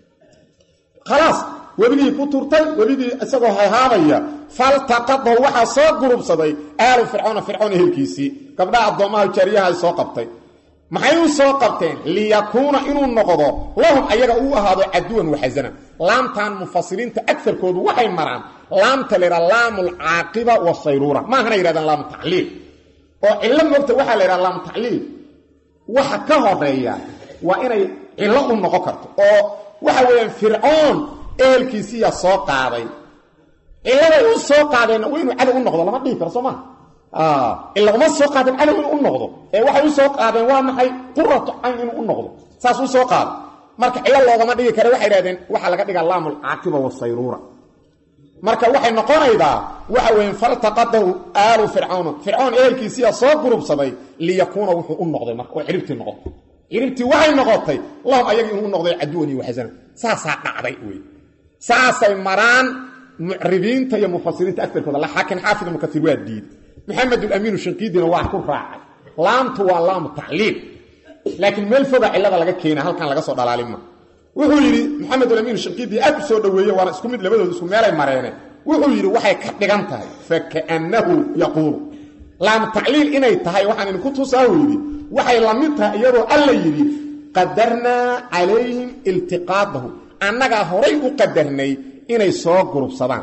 khalaas webigii ku turtay webigii isagoo hayhaabaya faltaqadahu waxaa soo gurubsaday aalu fircoona fircoon ehelkiisii gabdhaha addoommaha jaariyaha ay soo qabtay maxay u soo qabteen liyakuuna inuu noqdo lahum ayaga uu ahaado caduwan waxasanan laamtan mufasiriinta agarkoodu waxay maraan laamta laydhaha laamu alcaaqiba wasayruura maahana yidhahdaan laamu tacliil oo cillo moogta waxaa la yidhaha laamu tacliil waxa ka horeeya waa inay cillo u noqon karto oo waxa weeyaan fircoon ehelkiisiiyaa soo qaaday cilladay u soo qaadeenna waa inuu cadow u noqdo lama dhihi karo soo maa ila uma soo qaadeen cadow inuu u noqdo ee waxay u soo qaadeen waa maxay quratu cayn inuu u noqdo saas u soo qaado marka cillo loogama dhigi kare waxay idhahdeen waxaa laga dhigaa laamu alcaaqiba wasayruura marka waxay noqonaydaa waxa weeye faltaqadahu aalu fircawna fircoon ehelkiisiiyaa soo gurubsaday liyakuuna wuxuu u noqday marka oo ciribtii noqotay ciribtii waxay noqotay lahum ayaga inuu u noqday caduwan iyo waxsana saasaa dhacday wey saasay maraan mucribiinta iyo mufasiriinta agarkooda laakiin xaafid ibnu kaiir waa diiday maxamed ulamiinu shanqiidina waa ku raacay laamtu waa laamu tacliil laakiin meel foga cillada laga keena halkan laga soo dhalaalima wuxuu yidhi maxamed ulamiinu shanqiidi aad u soo dhoweeye waana isku mid labadooda isku meelay mareene wuxuu yidhi waxay ka dhigan tahay fakaannahu yaquulu laamu tacliil inay tahay waxaan idinku tusaa uu yidhi waxay la mid tahay iyadoo alla yidhi qadarnaa calayhim iltiqaadahu annagaa horay u qadarnay inay soo gurubsadaan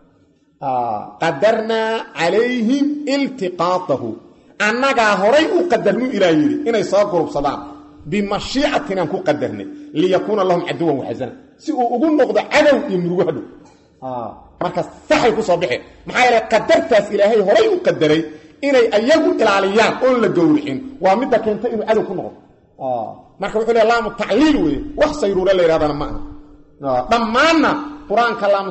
qadarnaa calayhim iltiqaadahu annagaa horay u qadarnu ilaa yidhi inay soo gurubsadaan bimashiicatinaan ku qadarnay liyakuuna lahum caduwan waxasana si uu ugu noqdo cadow iyo murugo hadhow markaas saxay ku soo baxeen maxaa yeele qadartaas ilaahay horay u qadaray inay ayagu ilaaliyaan oon la gowricin waa midda keenta inuu cadow ku noqdo marka wuxuu le laamu tacliil weeye wax sayruure la yidhahdana ma aha dhammaanna qur-aanka laamu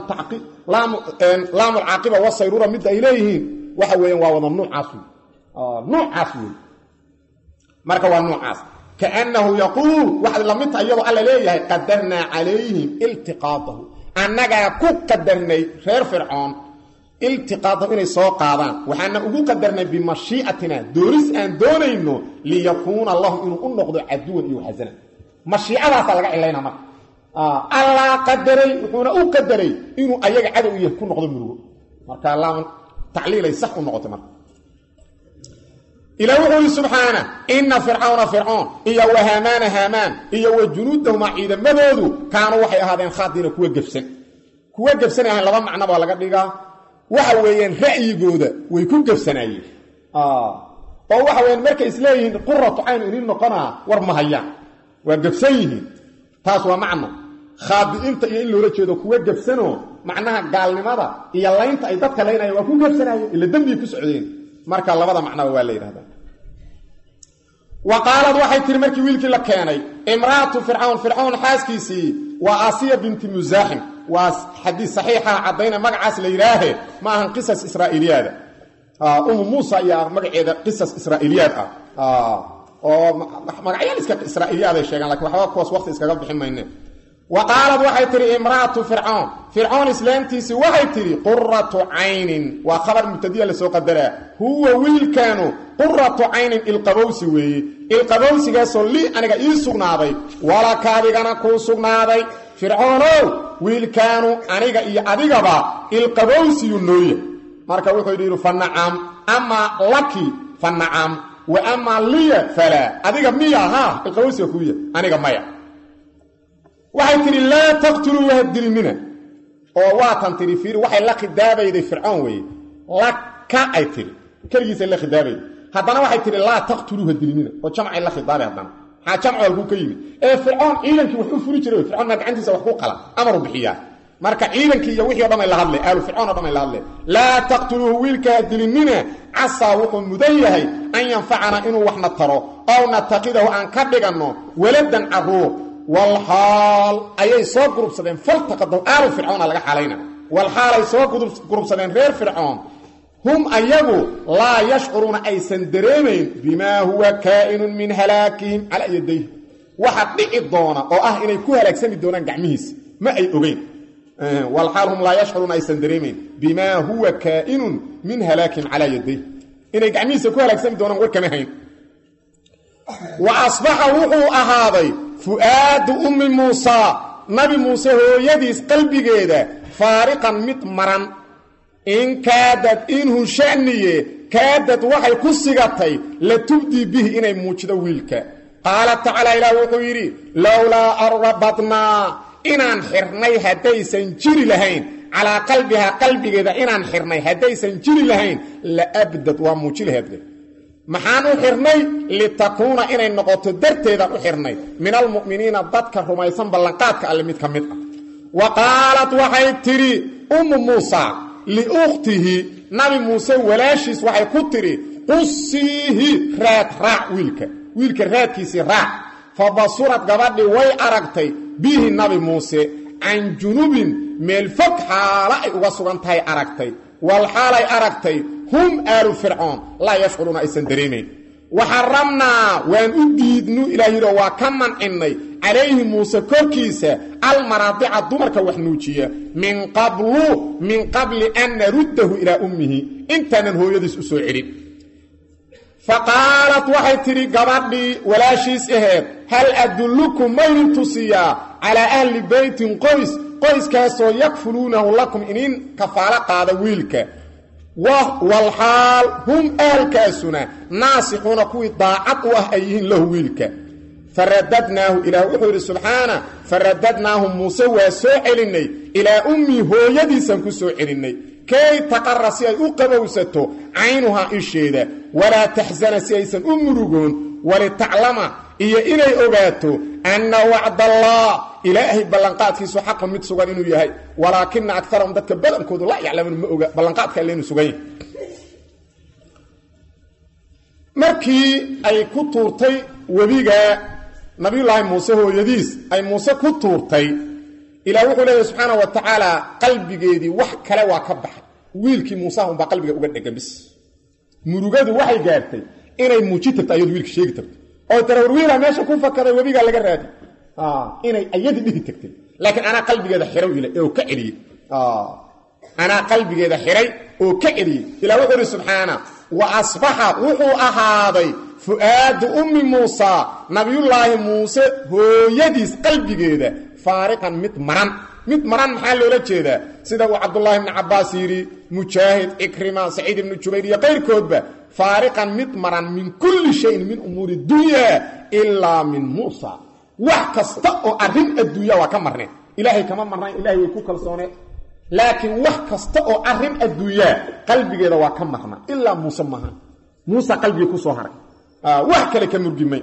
laamu alcaaqiba wasayruura midda ay leeyihiin waxa weeyaan waa wada nuucaas wey nuucaas wey marka waa nuucaas kaannahu yaquul waxaad la mid tahay iyadoo alla leeyahay qadarnaa calayhim iltiqaadahu annagaa ku qadarnay reer fircoon iltiqaadahu inay soo qaadaan waxaana ugu qadarnay bimashiicatina doonis aan doonayno liyakuuna lahum inuu u noqdo caduwan iyo waxasana mashiicadaasaa laga cilayna marka allaa qadaray wuxuuna u qadaray inuu ayaga cadow yahay ku noqdo murugo marka laam tacliilay sax u noqotay marka ila wuxuu yidhi subxaana inna fircawna fircoon iyo wa haamaana haamaan iyo wa junuudahumaa ciidamadoodu kaanuu waxay ahaadeen khaadiina kuwa gebsan kuwa gebsanay ahayn laba macno baa laga dhigaa waxa weeyaan ra'yigooda way ku gebsanaayeen oo waxa weyaan markay isleeyihiin quratu cayn inin noqonaa war ma hayaan waa gebsan yihiin taas waa macno khaadi'inta iyo in loola jeedo kuwa gebsanoo macnaha gaalnimada iyo laynta ay dadka laynayaan waa ku gebsanaayeen ila dembigay ku socdeen marka labada macnaba waa la yidhahdaa wa qaalad waxay tihi markii wiilkii la keenay imra'atu fircawn fircawn xaaskiisii waa asiya binti musaaxim waa xadiis saxiixa caddayna magacaas la yidhaahe ma ahan qisas israa'iiliyaada umu muusa ayaa magaceeda qisas israa'iiliyaad ah oo magacyaal iska israa'iiliyaad ay sheegaan lakin waxba kuwaas waqti iskaga bixin mayne wa qaalad waxay tihi imra'atu fircawn fircoon islaamtiisii waxay tidhi quratu caynin waa khabar mubtadiya lasoo qadaraa huwa wiilkaanu quratu caynin ilqabowsi weeye ilqabowsigaasoo lii aniga ii sugnaaday walaka adigana kuu sugnaaday fircoonow wiilkaanu aniga iyo adigaba ilqabowsiyu nooya marka wuxuu yidhi fa nacam amaa laki fa nacam wa amaa liya falaa adiga miya haa ilqabowsiga kuuya aniga maya waxay tidhi laa taqtuluu wahadilmina oo waatan tidhi fiiri waxay la khidaabayday fircoon weeye laka ay tidhi keligiisay la khidaabayday haddana waxay tidhi laa taqtuluu hadilmina oo jamcay la khidaabay haddana maxaa jamcu halkuu ka yimid ee fircoon ciidankii wax u furi jiray fircoon maa gacantiisa wax ku qala amaru bixiyaa marka ciidankii iyo wixii o dhan ay la hadlay aalu fircoon o dhan ay la hadleen laa taqtuluuhu wiilka hadilinina casaa wuxuu mudan yahay an yanfacana inuu waxna taro ow nataqidahu aan ka dhiganno waladan caruur walxaal ayay soo gurubsadeen faltaqadahu aalu fircoona laga xalayna walxaal ay soo gurubsadeen reer fircoon hum ayagu laa yashcuruuna aysan dareemayn bimaa huwa kaa'inun min halaakihim calaa yadayh waxa dhici doona oo ah inay ku halaagsami doonaan gacmihiisa ma ay ogeyn walxaal hum laa yashcuruuna aysan dareemayn bimaa huwa kaa'inun min halaakin calaa yaday inay gacmihiisa ku halaagsami doonaan war kama hayn wa asbaxa wuxuu ahaaday fu'aadu ummi muusaa nabi muuse hooyadiis qalbigeeda faariqan mid maran in kaadad inhu shaniye kaadad waxay ku sigatay la tubdii bihi inay muujido wiilka qaala tacaala ilaah wuxuu yidhi lowlaa arrabadnaa inaan xirnay haddaysan jiri lahayn calaa qalbihaa qalbigeeda inaan xirnay haddaysan jiri lahayn la abdad waa muuji laheedle maxaan u xirnay litakuuna inay noqoto darteedaan u xirnay min almu'miniina dadka rumaysan ballanqaadka alle mid ka mid ah wa qaalad waxay tidhi ummu muusa liukhtihi nabi muuse walaashiis waxay ku tidhi qusiihi raad raac wiilka wiilka raadkiisii raac fa basurad gabadhii way aragtay bihi nabi muuse can junubin meel fog xaalo ay uga sugan tahay aragtay wal xaalay aragtay hum aalu fircoon laa yashcuruuna aysan dareemayn waxaramnaa waan u diidnu ilaah yidhoo waa ka mancinnay calayhi muuse korkiisa almaraadica dumarka wax nuujiya min qablu min qabli an naruddahu ilaa ummihi intaanan hooyadiis u soo celin fa qaalat waxay tidhi gabadhii walaashiis aheed hal adullukum maydin tusiyaa calaa ahli beytin qoys qoyskaasoo yakfuluunahu lakum inin kafaalo qaada wiilka walxaal hum ahalkaasuna naasixuuna kuwii daacad u ah ay yihiin lahu wiilka faradadnaahu ilaah wuxuu yidhi subxaana faradadnaahu muuse waa soo celinnay ilaa ummii hooyadiisaan ku soo celinnay kay taqara si ay u qabowsato caynuhaa isheeda walaa taxsana si aysan u murugoon walitaclama iyo inay ogaato anna wacdallah ilaahay ballanqaadkiisu xaqun mid sugan inuu yahay walaakina akarahum dadka badankoodu la yaclamuun ma oga ballanqaadka alle inuu sugan yahay markii ay ku tuurtay webiga nabiyullaahi muuse hooyadiis ay muuse ku tuurtay ilaah wuxuu leeyahy subxaana wa tacaala qalbigeedii wax kale waa ka baxay wiilkii muusaha unbaa qalbiga uga dhegan bis murugadu waxay gaartay inay muuji tagto ayadu wiilka sheegi tagto oo tara war wiilaa meesha ku fakaday webigaa laga raadi inay ayadii dhihi tagtay laakiin anaa qalbigeeda xiray oo ka celiyey anaa qalbigeeda xiray oo ka celiyey ilah wuxuu ihi subxaana wa asbaxa wuxuu ahaaday fu'aadu ummi muusa nabiyullaahi muuse hooyadiis qalbigeeda faariqan mid maran mid maran maxaa loola jeedaa sida uu cabdullaahi ibni cabbaas yidhi mujaahid cikrima saciid ibnu jubayr iyo qayrkoodba faariqan mid maran min kulli shayin min umuuri dunya ilaa min muusa wax kasta oo arrin adduunya waa ka marneen ilaahay kama marnayn ilahay way ku kalsooneen laakiin wax kasta oo arrin adduunyaa qalbigeeda waa ka marna ilaa muuse maaha muuse qalbigii ku soo haray wax kale ka murgimay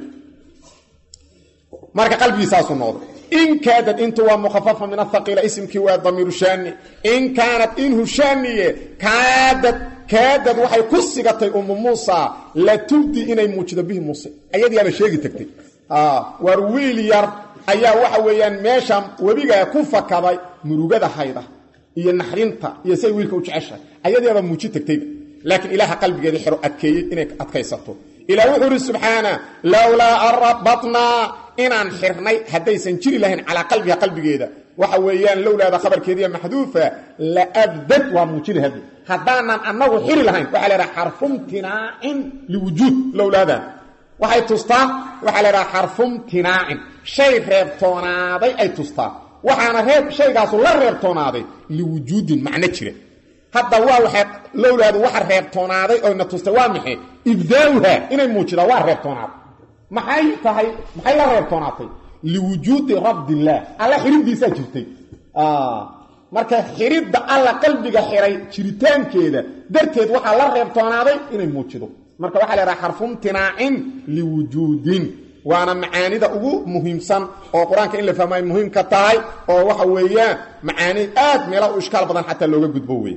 marka qalbigiisaasuu noqday in kaadad intu waa mukhafafa min ahaqiila isimkii waa damiiru shaani in kaanad inhu shaaniye kaadad kaadad waxay ku sigatay ummu muusa la tubdi inay muujido bihi muuse ayadiiaba sheegi tagtay war wiil yar ayaa waxa weeyaan meesha webigaa ku fakaday murugada hayda iyo naxrinta iyo siay wiilka u jeceshahay ayadiiaba muuji tagtayba laakiin ilaaha qalbigeeda xero adkeeyey inay adkaysato ilah wuxuu ihi subxaana lowlaa an rabatnaa inaan xirnay haddaysan jiri lahayn calaa qalbiha qalbigeeda waxa weeyaan lowlaada khabarkeediiya maxduufa la abdad waa muujina haddi haddaanan annagu xiri lahayn waxaa la idhaha xarfumtinaacin liwujuud lowlaadan waxay tustaa waxaa la idhaha xarfumtinaacin shay reebtoonaaday ay tustaa waxaana reeb shaygaasu la reebtoonaaday liwujuudin macno jira hadda waa waxay lowlaadu waxa reebtoonaaday oyna tustay waa maxay ibdaauha inay muujidaa waa reebtoonaaday maxay tahay maxay la reebtoonaatay liwujuudi rabdillaah alla xididdiisaa jirtay marka xididda alla qalbiga xiray jiritaankeeda darteed waxaa la reebtoonaaday inay muujido marka waxaa la idhaha xarfumtinaacin liwujuudin waana macaanida ugu muhiimsan oo qur-aanka in la fahmo ay muhiimka tahay oo waxa weeyaan macaani aad meela u ishkaal badan xataa looga gudbo wey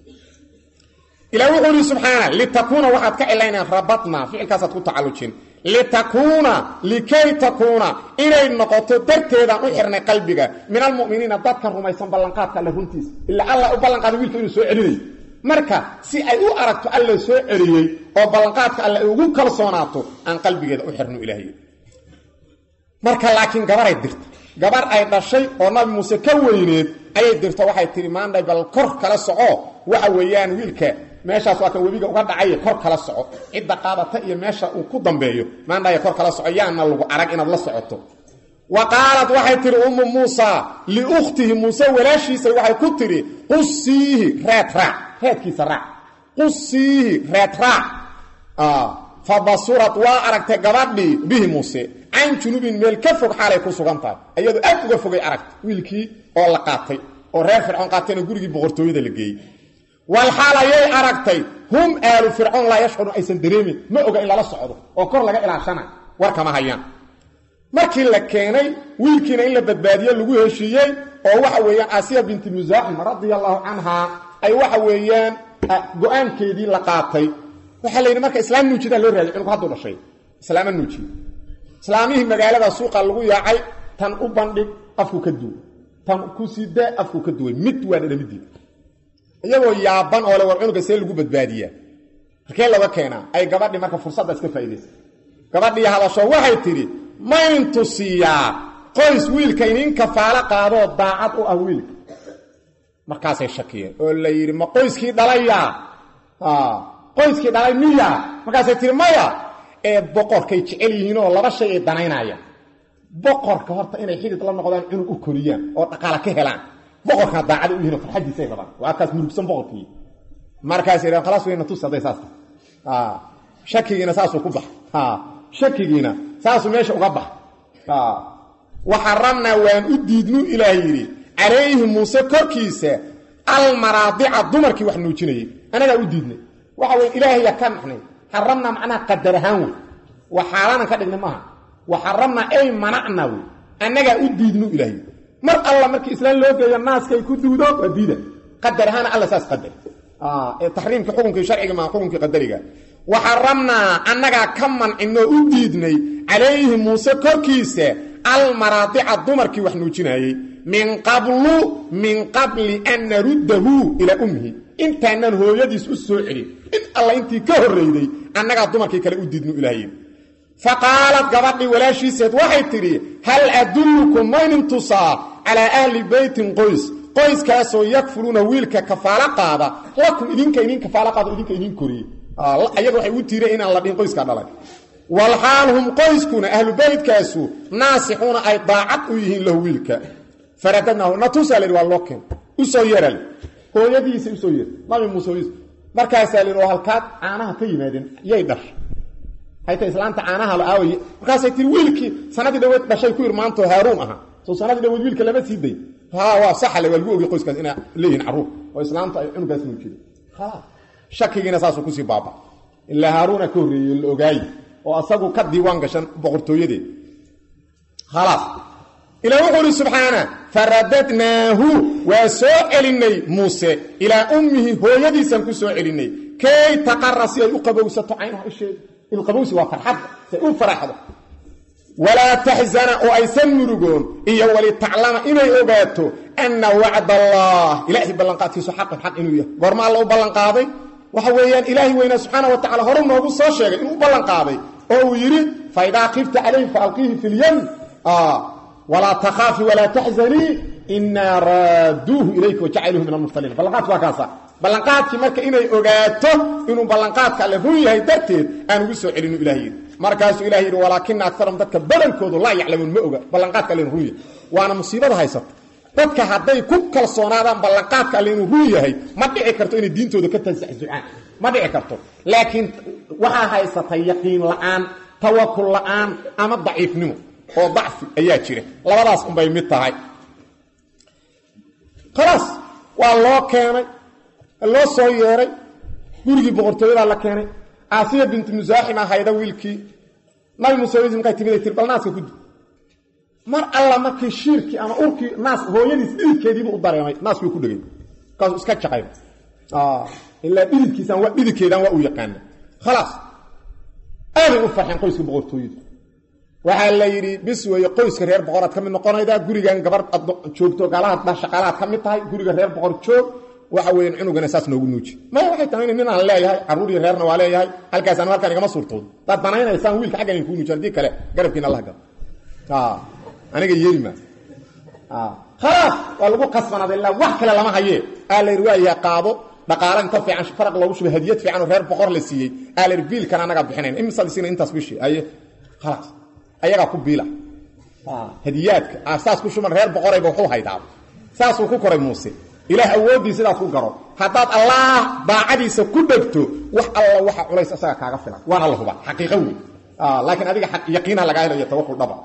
ilah wuxuu ihi subxaana litakuuna waxaad ka cilaynaan rabatna ficilkaasaad ku tacallujin litakuuna likay takuuna inay noqoto darteedaan u xirnay qalbiga min almu'miniina dadka rumaysan ballanqaadka alle runtiisa ilaa alla u ballanqaaday wiilka inuu soo celinayo marka si ay u aragto alla soo celiyey oo ballanqaadka alle ay ugu kalsoonaato aan qalbigeeda u xirno ilaahay marka laakiin gabaray dirta gabar ay dhashay oo nabi muuse ka weyneed ayay dirto waxay tihi maandhay bal kor kala soco waxa weeyaan wiilka meeshaas waa kan webiga uga dhacay kor kala soco cidda qaadata iyo meesha uu ku dambeeyo maandhay kor kala soco yaana lagu arag inaad la socoto wa qaalat waxay tihi ummu muusa liukhtihi muuse walaashiisa waxay ku tidhi qusiihi reed raac reedkiisa raac qusiihi reed raac fa basurad waa aragtay gabadhii bihi muuse can junubin meel ka fog xaalay ku sugan tahay iyadoo aad uga fogay aragtay wiilkii oo la qaatay oo reer fircoon qaatayna gurigii boqortooyada la geeyey wal xaal ayay aragtay hum aalu fircoon laa yashcuru aysan dareemin ma oga in lala socdo oo kor laga ilaashana war kama hayaan markii la keenay wiilkiina in la badbaadiye lagu heshiiyey oo waxa weeyaan asiya binti musaaxim radia allahu canhaa ay waxa weeyaan go-aankeedii la qaatay waxaa la yidhi marka islaam nuujidaa loo raadiy cunug hadduu dhashay islaama nuujiye islaamihii magaalada suuqa lagu yaacay tan u bandhig afku ka duway tan ku sidee afku ka duway mid waa dhadhamidiida iyagoo yaaban oo le war cunuga see lagu badbaadiyaa markee laga keenaa ay gabadhii marka fursadda iska faa'iidaysa gabadhii hadasho waxay tidhi mayntu siiyaa qoys wiilka inin kafaalo qaadoo daacad u ah wiilka markaasay shakiyeen oo la yidhi ma qoyskii dhalayaa qoyskii dhalay miya markaasay tihi maya ee boqorkay jecel yihiin oo laba shay ay danaynayaan boqorka horta inay xidid la noqdaan cunug u koriyaan oo dhaqaala ka helaan boqorkana daacada u yihin oo farxadiisay rabaan waa kaas murugsan boqorkii markaasay dhaheen khalaas weyna tus hadday saas tahay shakigiina saasuu ku bax shakigiina saasuu meesha uga bax waxaramnaa waan u diidnu ilaah yidhi calayhi muuse korkiisa almaraadica dumarkii wax nuujinayay anagaa u diidnay waxa wey ilaahaya ka naxnay xaramnaa macnaha qadar ahaan wey wa xaaraanan ka dhignay maaha wa xaramnaa ay manacna wey annagaa u diidnu ilaahay mar alla markii islaan loo geeyo naaskay ku duudo waa diida qadar ahaana alla saas qadar ee taxriimkii xukunkii sharciga maa xukunkii qadariga wa xaramnaa annagaa ka mancinoo u diidnay calayhi muuse korkiisa almaraadica dumarkii wax nuujinayey min qablu min qabli an naruddahu ilaa ummihi intaanan hooyadiis u soo celin in alla intii ka horrayday annagaa dumarkii kale u diidnu ilaahay fa qaalad gabadhii walaashiiseed waxay tidhi hal adullukum maynin tusaa calaa ahli beytin qoys qoyskaasoo yakfuluuna wiilka kafaalo qaada lakum idinka idin kafaalo qaado idinka idin koriye ayaga waxay u tiireen inaan la dhihin qoyskaa dhalay walxaal hum qoyskuna ahlu beytkaasu naasixuuna ay daacad u yihiin lahu wiilka faradadnaahu natusaa la yidhi waa loo keen u soo yeeral hooyadiisa usoo yeer nabi muuse hooyadiis markaasaa la yidhi oo halkaad caanaha ka yimaadeen yay dhashay hayta islaanta caanaha la aaway markaasay tiri wiilkii sanadii dhaweed dhashay ku irmaantoo haaruun ahaa soo sanadii dhaweed wiilka lama sii day ha waa saxale waa lagu ogay qoyskaas inay leeyihin carruur oo islaamta ay cunugaas nuujida khalaas shakigiina saasuu kusii baaba ilaa haaruuna ka horreeyey la ogaaye oo asagu ka diiwaan gashan boqortooyadeed khalaas ilaa wuxuu uhi subxaana faradadnaahu waa soo celinay muuse ilaa ummihi hooyadiisaan ku soo celinay kay taqara si ay u qabowsato caynaha isheeda ilqabowsi waa farxadda si ay u faraxdo walaa taxzana oo aysan murugoon iyo walitaclama inay ogaato anna wacd allah ilaahay ballanqaadkiisu xaqan xaq inuu yahay goorma alla u ballanqaaday waxa weeyaan ilaahay weynaa subxaana wa tacala horu noogu soo sheegay inuu u ballanqaaday oo uu yidhi faidaa kifta calayhi faalqiihi fi lyam walaa takhaafi walaa taxzanii inaa raaduuhu ilayka wajacaluuhu min almursaliin ballanqaadku waa kaasa ballanqaadkii marka inay ogaato inuu ballanqaadka alle run yahay darteed aan ugu soo celinu ilah yidhi markaasuu ilah yidhi walaakina akarum dadka badankoodu laa yaclamuun ma oga ballanqaadka alle inuu run yahay waana musiibada haysata dadka hadday ku kalsoonaadaan ballanqaadka alle inuu run yahay ma dhici karto inay diintooda ka tansaxsucaan ma dhici karto laakiin waxaa haysatay yaqiin la'aan tawakul la'aan ama daciifnimo oo dacfi ayaa jira labadaas unbay mid tahay khalaas waa loo keenay loo soo yeeray gurigii boqortooyadaa la keenay aasiya bintu musaaxim ahayda wiilkii nabi muuse markay timid ay tiri bal naaska kudi mar alla markii shiirkii ama urkii naas hooyadiis dhididkeediibu u dareemay naaskii ku dhegay markaasuu iska jaqayba ilaa dhididkiisaan waa dhididkeedaan waa uu yaqaana khalaas aaday u farxeen qoyska boqortooyadu waxaa la yidhi bis weeye qoyska reer boqoraad ka mid noqonaydaa gurigan gabar ad joogto gaalaha shaqaalaad ka mid tahay guriga reer boqor joog waxa weyan cunugana saas noogu nuuji maya waxay tahay nin aan leeyahay carruur iyo reerna waa leeyahay halkaas anu halkaan igama suurtoodo daad danaynaysaan wiilka xaggan in kuu nuuji haddii kale garabkiina allah galo aniga yeelima khalaas waa lagu qasbanaaday ilaa wax kale lama hayee aa la yidhi waayaha qaado dhaqaale inta fiican faraq loogu shubay hadiyad fiican oo reer boqor la siiyey aa la yidhi biilkan anagaa bixinayn imisaad siina intaas bishii aye khalaas ayagaa ku biila hadiyaadka saas ku shuban reer boqorayba waxu haydaa saasuu ku koray muuse ilaah awooddii sidaas ku garo haddaad allaah daacadiisa ku dhegto wax alla waxa culays asaga kaaga filan waana la hubaa xaqiiqo wey laakiin adiga yaqiinha lagaa helayo tawakul dhaba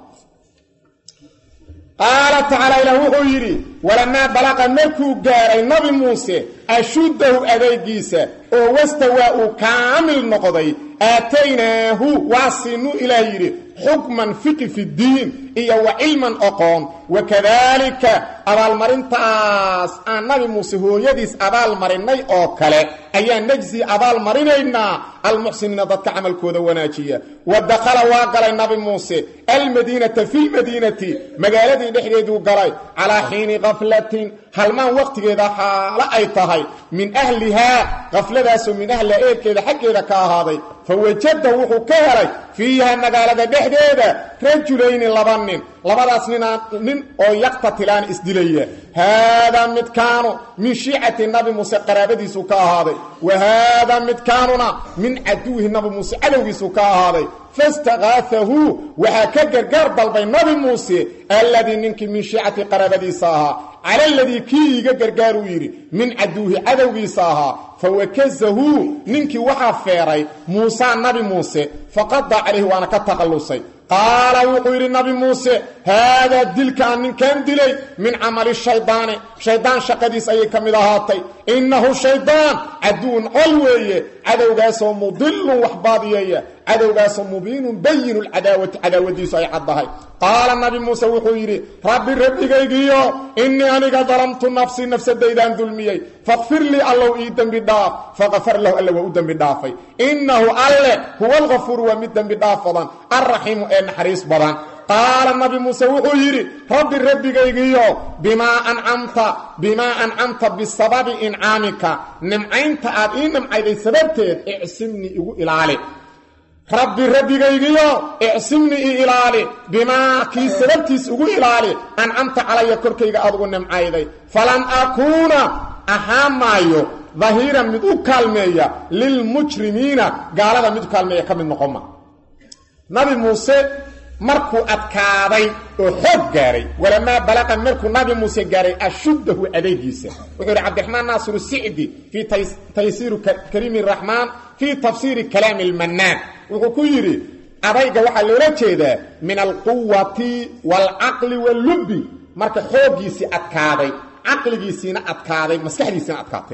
qaala tacaala ilaah wuxuu yidhi walamaa balaqa markuu gaaray nabi muuse ashuddahu adeegiisa oo wastawaa uu kaamil noqday aataynaahu waa siinu ilaah yidhi xukman fiqi fi ddiin iyo wa cilman oqoon wakadaalika abaalmarintaas aan nabi muuse hooyadiis abaalmarinnay oo kale ayaan najsi abaalmarinaynaa almuxsiniina dadka camalkooda wanaajiya wa dakhala waa galay nabi muuse almadiinata fi lmadiinati magaaladii dhexdeeduu galay calaa xiini kaflatin halmaan waqtigeeda xaalo ay tahay min ahlihaa kafladaasoo min ahliha eerkeeda xaggeeda ka ahaaday fa wajada wuxuu ka helay fiiha magaalada dhexdeeda rajulayni laba nin labadaas ninaa nin oo yaqtatilaan isdilaya haadaa midkaanu min shiicati nabi muuse qaraabadiisuu ka ahaaday wa haadaa midkaanuna min caduwihi nabi muuse cadowgiisuu ka ahaaday fastaqaafahu waxaa ka gargaar dalbay nabi muuse alladii ninkii min shiicati qaraabadiisa ahaa cala aladii kii iiga gargaaruu yidhi min caduwihi cadowgiisa ahaa fawakazahu ninkii waxaa feeray muusaa nabi muuse faqada calayhi waana ka taqallusay qaala wuxuu yidhi nabi muuse haadaa dilka aan ninkan dilay min camali shaydaani shaydaan shaqadiis ayay ka mid ahaatay innahu shaydaan caduwun col weeye cadowgaasoo mudilun wax baadiyeeya cadowgaasoo mubiinun bayinu lcadaawati cadaawadiisu ay caddahay qaala nabi muuse wuxuu yidhi rabbi rabbigaygiyo innii aniga dalamtu nafsii nafsadaydaan dulmiyey fakfir lii allow ii dembi dhaaf faqafar lahu alla waa u dembi dhaafay innahu alle huwa alkafuuru waa mid dembi dhaaf badan alraxiimu ee naxariis badan qaala nabi muuse wuxuu yidhi rabbi rabbigaygiyo bimaa ancamta bimaa ancamta bisababi incaamika nimcaynta aad ii nimcayday sababteed icsimnii igu ilaali rabbi rabbigaygiyo icsimnii i ilaali bimaa kii sababtiis ugu ilaali ancamta calaya korkayga aad ugu nimcayday falan akuuna ahaan maayo dahiiran mid u kaalmeeya lilmujrimiina gaalada mid u kaalmeeya ka mid noqoma nabi muuse markuu adkaaday oo xoog gaaray walamaa balaqa markuu nabi muuse gaaray ashuddahu adeegiisa wuxuu yidhi cabdiraxmaan naasiru sicdi fii taysiiri kariimi raxmaan fii tafsiiri kalaami lmannaan wuxuu ku yidhi adayga waxaa loola jeedaa min alquwati waalcaqli wallubbi marka xooggiisii adkaaday caqligiisiina adkaaday maskaxdiisiina adkaatay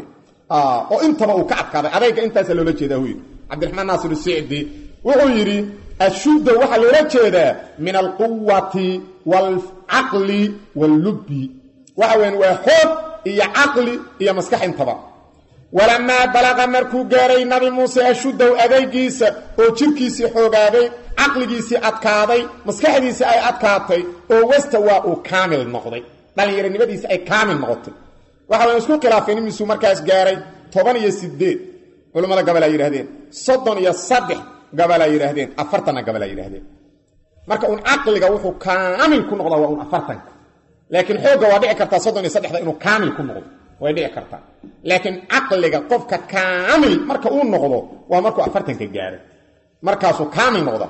oo intaba uu ka adkaaday adayga intaasa loola jeedaa hu yidhi cabdiraxmaan naasiru sicdi wuxuu yidhi ashudda waxaa loola jeedaa min alquwati waalcaqli wallubbi waxa weyan waa xoog iyo caqli iyo maskax intaba walamaa balaqa markuu gaaray nabi muuse ashuddahu adaygiisa oo jirkiisii xoogaaday caqligiisii adkaaday maskaxdiisii ay adkaatay oo wasta waa uu kaamil noqday dhallinyaronimadiisi ay kaamil noqotay waxa wayan isku khilaafeen imisuu markaas gaaray toban iyo sideed culammada gabalaa yidhahdeen soddon iyo saddex gabalaa yidhaahdeen afartanna gabalaa yidhahdeen marka uun caqliga wuxuu kaamil ku noqdaa waa un afartanka laakiin xoogga waa dhici kartaa soddon iyo saddexda inuu kaamil ku noqdo way dhici kartaa laakiin caqliga qofka kaamil marka uu noqdo waa markuu afartanka gaaray markaasuu kaamil noqda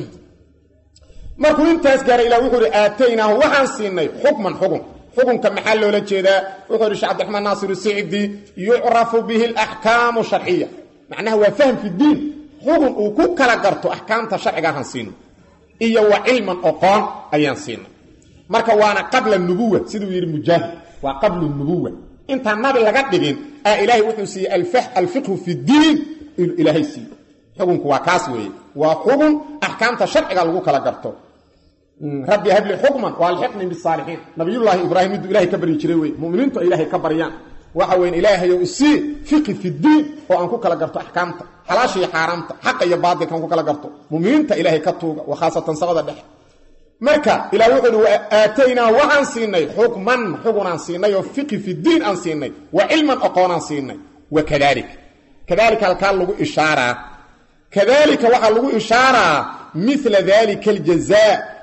markuu intaas gaaray ilah wuxuu ihi aataynaahu waxaan siinay xukman xukun xukunka maxaa loola jeedaa wuxuu ihi shee cabdiraxmaan naasir sicdi yucrafu bihi alaxkaamu sharciya macnaha waa fahm fi diin xukun uu ku kala garto axkaamta sharciga ahaan siino iyo wa cilman oqoon ayaan siinay marka waana qabla nubuwa siduu yidhi mujaahid waa qablu nubuwa intaan nabi laga dhigin aa ilaahay wuxuu siiyey alfiqhu fi diin ilaahay siiye xukunku waa kaas weeye waa xukun axkaamta sharciga lagu kala garto rabbi habli xukman waalxiqni bisaalixiin nabiyullaahi ibraahim miduu ilahay ka baryi jiray wey muminiintu ay ilaahay ka baryaan waxa weyn ilaahayow isii fiqi fi diin oo aan ku kala garto axkaamta xalaasha iyo xaaraamta xaqa iyo baadilka aan ku kala garto muminiinta ilaahay ka tuuga wa khaasatan samada dhexe marka ilah wuxuu uhi aataynaa waxaan siinay xukman xugunaan siinay oo fiqi fi diin aan siinay wa cilman oqoonaan siinay wa kadalik kadalika halkaa lagu ishaaraa kadalika waxaa lagu ishaaraa mila dalika aljazaa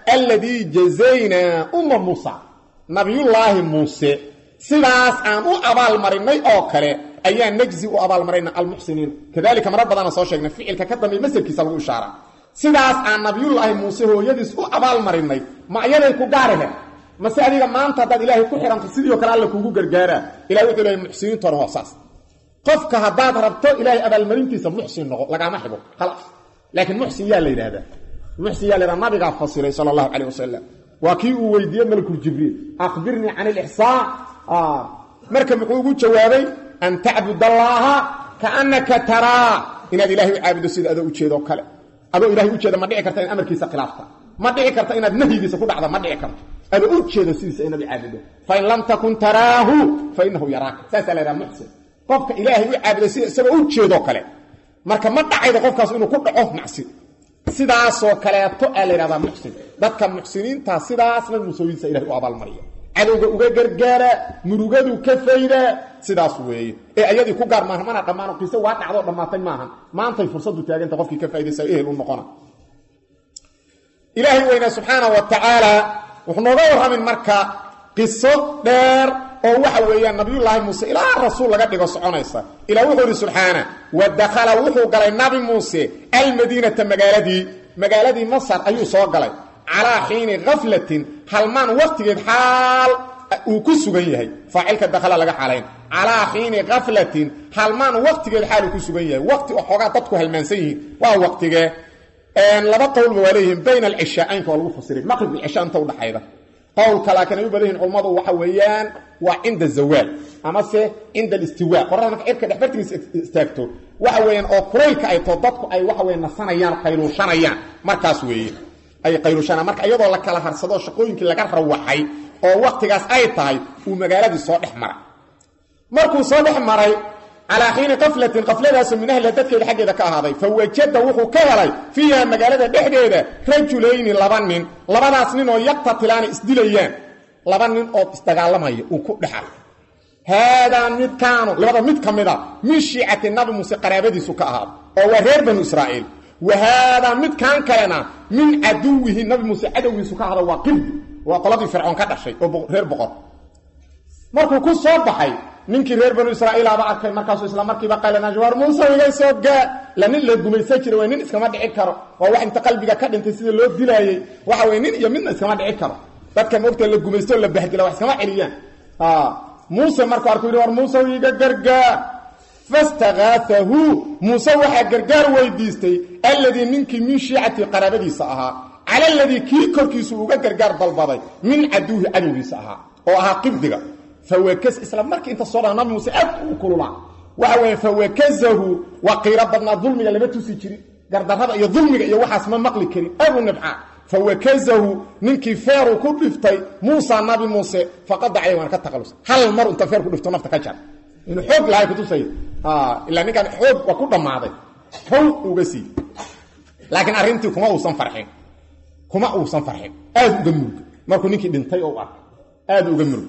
alladii jazaynaa umma muusa nabiyullaahi muuse sidaas aan u abaalmarinay oo kale ayaa najzi u abaalmarayna almuxsiniin kadalika marar badana soo sheegnay ficilka ka dambeey masarkiisa lagu ishaara sidaas aan nabiyullaahi muuse hooyadiis u abaalmarinay ma ayaday ku gaarihe mase adiga maanta haddaad ilaahay ku xidhanto sidii o kale alla kuugu gargaaraa ilahay wuxuu lehay muxsiniintona hoosaas qofka haddaad rabto ilaahay abaalmarintiisa muxsin noqo lagaama xibo khalaas laakiin muxsin yaa la yidhahdaa muxsin yaa la yidhahda nabigaa fasiray sala allahu calayh wasalam waa kii uu weydiiyey malakuljibriil akhbirnii can ilixsaan marka muxuu ugu jawaabay an tacbud allaaha kaannaka taraa inaad ilahay u caabudo sida adoo ujeedoo kale adoo ilahay ujeeda ma dhici karta in amarkiisa khilaafta ma dhici karta inaad nahyigiisa ku dhacda ma dhici karto adoo ujeedo sidiisa inaad u caabudo fain lam takun taraahu fa inahu yaraaka saasaa la yhaha muxsin qofka ilaahay u caabudo sida isagoo ujeedoo kale marka ma dhacaydo qofkaas inuu ku dhaco macsi sidaasoo kaleeto aa la yhahdaa muxsin dadka muxsiniinta sidaasna musooyinsa ilahay u abaalmariya cadowga uga gargaara murugadu ka fayda sidaas weeye ee ayadii ku gaar maaha mana dhammaano qiise waa dhacdoo dhammaatay maahan maantay fursadu taaganta qofkii ka faa'idaysa ehel u noqona ilaahay weynaa subxaana wa tacaala wuxuu nooga warramin marka qiso dheer oo waxa weeyaan nabiyullaahi muuse ilaa rasuul laga dhigo soconaysa ilaa wuxuu ihi subxaana wa dakhala wuxuu galay nabi muuse almadiinata magaaladii magaaladii masar ayuu soo galay calaa xiini khaflatin halmaan waqtigeed xaal uu ku sugan yahay faacilka dakhala laga xaalayn calaa xiini khaflatin halmaan waqtigeed xaal uu ku sugan yahay waqti oo xoogaa dadku halmaansan yihiin waa waqtigee laba qowlba waa leeyihiin bayna alcishaa'aynka waa lagu fasiray maqrib iyo cisha inta udhaxayda qowlka laakiin ay u badan yihin culammadu waxa weeyaan waa cinda zawaal amase cinda alistiwa qorada marka cirka dhexbartigiisa istaagto waxa weeyaan oo kuraylka ay too dadku ay waxa weya nasanayaan qayluushanayaan markaas weeye ay qayluushanayaan marka iyadoo la kala harsado shaqooyinkii laga rawaxay oo waqtigaas ay tahay uu magaaladii soo dhex maray markuu soo dhex maray calaa xiini kaflatin kafladaasoo min ahliha dadkeeda xaggeeda ka ahaaday fa wajada wuxuu ka helay fiiha magaalada dhexdeeda rajulayni laba nin labadaas nin oo yaqtatilaana isdilayaan laba nin oo isdagaalamaya uu ku dhexal haadaa midkaanu labada mid ka mida min shiicati nabi muuse qaraabadiisu ka ahaado oo waa reer banu israa'iil wa haadaa midkan kalena min caduwihi nabi muuse cadowgiisu ka ahado waa qibdi waa qoladii fircoon ka dhashay oo reer boqor markuu ku soo baxay ninkii reer banu israa'iilaba arkay markaasuu isla markiiba qaylanaashwar muuse iga soo gaa la nin la gumaysan jira waa nin iskama dhici karo waa wax inta qalbiga ka dhintay sida loo dilaayey waxa weye nin iyo midna iskama dhici karo dadka moogta la gumaysto la bahdila wax iskama celiyaan muuse markuu arkuu yidhi war muuse iga gargaa fastakaaahu muuse waxaa gargaar weydiistay alladii ninkii min shiicati qaraabadiisa ahaa cala aladii kii korkiisu uga gargaar dalbaday min caduuhi cadowgiisa ahaa oo ahaa qibdiga fawakaz isla markii inta soo dhaa nabi muuse aad u kululaa waxa weeye fawakazahu waa qiiro badnaa dulmiga lama tusi jirin gardarrada iyo dulmiga iyo waxaas ma maqli karin abu nibcaa fawakazahu ninkii feeruu ku dhiftay muusa nabi muuse faqada calay waan ka taqalus hal mar inta feer ku dhifto nafta ka jar inuu xoog lahay kutusay ilaa ninkan xoog waa ku dhammaaday how uga sii laakiin arrintii kuma uusan farxin kuma uusan farxin aad uga murug markuu ninkii dhintay oo arkay aad uga murug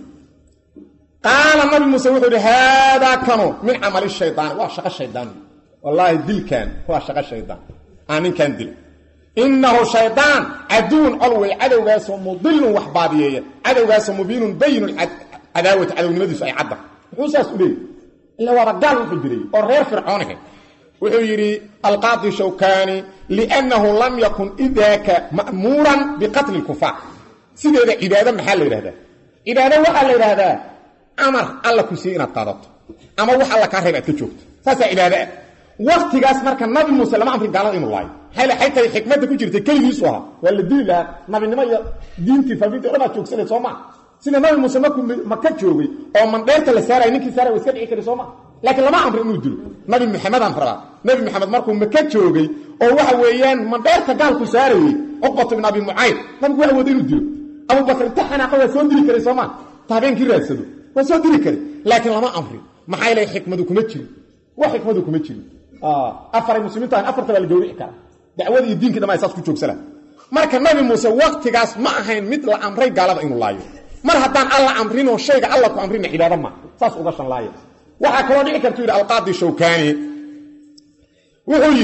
qaala nabi muuse wuxuu idhi haadaa kanu min camali shaydaani waa shaqo shaydaan wallaahi dilkan waa shaqo shaydaan aa ninkan dil innahu shaydaan caduwun col wey cadowgaasoo mudilun wax baadiyeeya cadowgaasoo mubiinun bayinu cadaawati cadownimadiisu ay cadda muxuu saas u leeyay ila waaba gaal wuxuu jiray oo reer fircoonahe wuxuu yidhi alqaadi shawkani liannahu lam yakun idaaka ma'muuran biqatli lkufaar sideeda cibaado maxaa la yidhahdaa cibaado waxaa la yidhaahdaa amar alla ku siiye inaad qaadato ama wax alla kaa reeb aad ka joogto saasaa cibaado ah waktigaas marka nabi muuse lama amrin gaalada inuu laayo maxay la xaytay xikmadda ku jirtay keligiisu ahaa waa la dili lahaa nabinimo iyo diintii faafintii o dhan baad joogsanay soo maa sida nabi muuse markuu maka joogay oo mandheerta la saaraya ninkii saaraya wa iska dhici kari soo maa laakiin lama amrin inuu dilo nabi maxamedaan rabaa nabi maxamed markuu maka joogay oo waxa weeyaan mandheerta gaalku saarayey cuqbatu ibn abi mucayd nabigu waa wada inuu dilo abubakr inta xanaaqa waa soo dili karay soo maa ta habeenkii raadsado waa soo diri kari laakiin lama amrin maxaa yeelay xikmadu kuma jirin wax xikmadu kuma jirin afaray muslimiintu ahan afarta baa la gawrici karaa dacwada iyo diinkii dhama saas ku joogsana marka nabi muuse waktigaas ma ahayn mid la amray gaalada inuu laayo mar haddaan alla amrinoo shayga alla ku amrina cibaado ma saas uga shanlaaya waxaa kaloo dhici kartu yidhi alqaadi shawkani wuxuu yidhi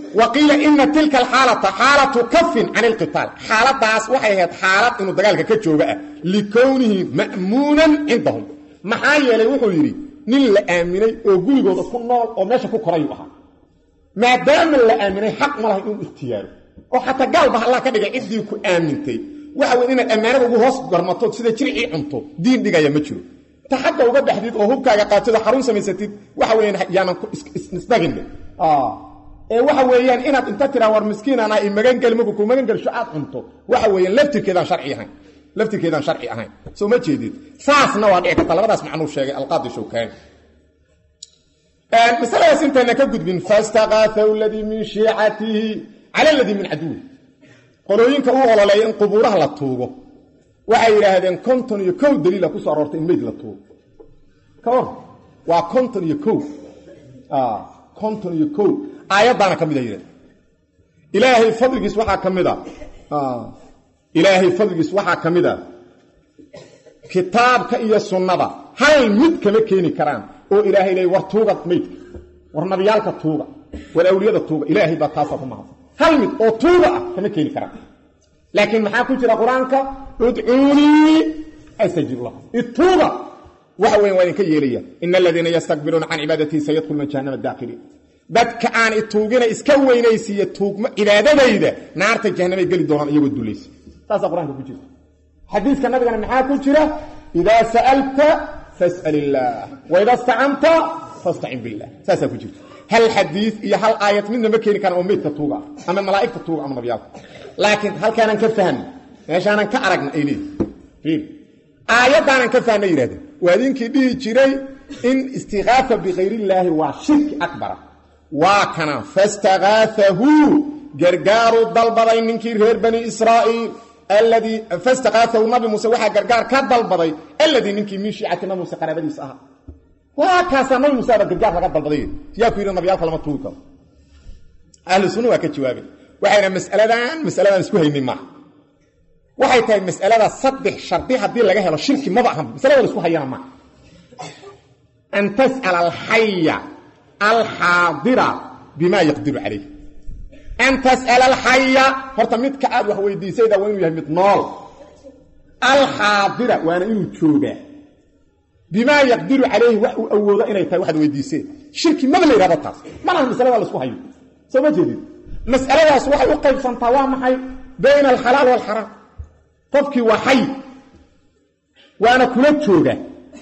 wa qiila ina tilka alxaalata xaalatu kafin can ilqitaal xaaladaas waxay ahayd xaalad inuu dagaalka ka jooga ah likownihi ma'muunan cindahum maxaa yeelay wuxuu yidhi nin la aaminay oo gurigooda ku nool oo meesha ku korayuu ahaa maadaama la aaminay xaq ma lahay inuu ikhtiyaaro oo xataa gaalba allah ka dhigay ciddii ku aamintay waxa wey inaad ammaanada ugu hoos garmato sida jiricii cunto diin dhigaya ma jiro ta xagga uga baxdid oo hubkaaga qaatid oo xarun samaysatid waxa weeyaan yaanan isdhaginne ee waxa weeyaan inaad inta tiraa war miskiinana i magangeli marku ku magan gelsho aad cunto waxa weeyaan laftirkeedaan sharci ahayn laftirkeedaan sharci ahayn soo ma jeedid saasna waa dhici karta labadaas macnuu sheegay alqaadi shawkaani masaladaas intayna ka gudbin fastaqaafahu ladii min shiicatihi cala ladii min caduwi qolooyinka u ololeeya in qubuuraha la tuugo waxay yidhaahdeen konton iyo kow daliila ku soo aroortay in meyd la tuugo ka hor waa konton iyo kow konton iyo kow aayaddaana ka mid a yidhahde ilaahay fadligiis waxaa ka mid a ilaahay fadligiis waxaa ka mid a kitaabka iyo sunnada hal mid kama keeni karaan oo ilaahay leey war tuuga meydka war nabiyaalka tuuga war awliyada tuuga ilaahay baa taasaa ku mahadsan hal mid oo tuuga ah kama keeni karaan laakiin maxaa ku jira qur-aanka udcuunii astajib lakum ituuga waxa weyan waa idinka yeelaya ina aladiina yastakbiruuna can cibaadatii sayadkhuluna jahannama daakiliin dadka aan ituugina iska weynaysiiya tuugmo cibaadadayda naarta jahanamay geli doonaan iyagoo dulaysa saasaa qur-aanka ku jirta xadiiska nabigana maxaa ku jira idaa sa'alta fas'al illaah waida stacanta fastacin billah saasaa ku jirta hal xadiid iyo hal aayad midna ma keeni karaan oo meydka tuuga ah ama malaa'igta tuuga ama nabiyaalka laakiin halkaanan ka fahmna meeshaanan ka aragna ay leeyihin aayaddaanan ka fahna yidhahdeen waa idinkii dhihi jiray in istikaafa bikayr waa shirki akbara waa kana fastakaafahu gargaaru dalbaday ninkii reer bani israa'iil alladii fastakaafahu nabi muuse waxaa gargaar ka dalbaday alladii ninkii min shiicati nabi muuse qaraabadiisa ahaa waa kaasaa nabi muuse aba gargaar laga dalbaday yaa ku yidhi nabiyaalka lama tuugi karo ahlu sunna waa ka jawaabay waxayna masaladan masaladan isku haynay maaha waxay tahay masalada saddex shardi haddii laga helo shirki maba ahan masalada la isku hayana maaha an tas'ala alxaya alxaadira bima yaqdiru calayh an tas'ala alxaya horta midka aad wax weydiisayda waa inuu yahay mid nool alxaadira waana inuu joogaa bimaa yaqdiru calayhi wax uu awoodo inay tahay waxaad weydiiseen shirki maba la yidhahdo taas malaha masalada la isku hayo soo ma jeedid mas'aladaas waxay u qaybsantaa waa maxay bayna alxalaal waalxaraam qofkii waa xay waana kula jooga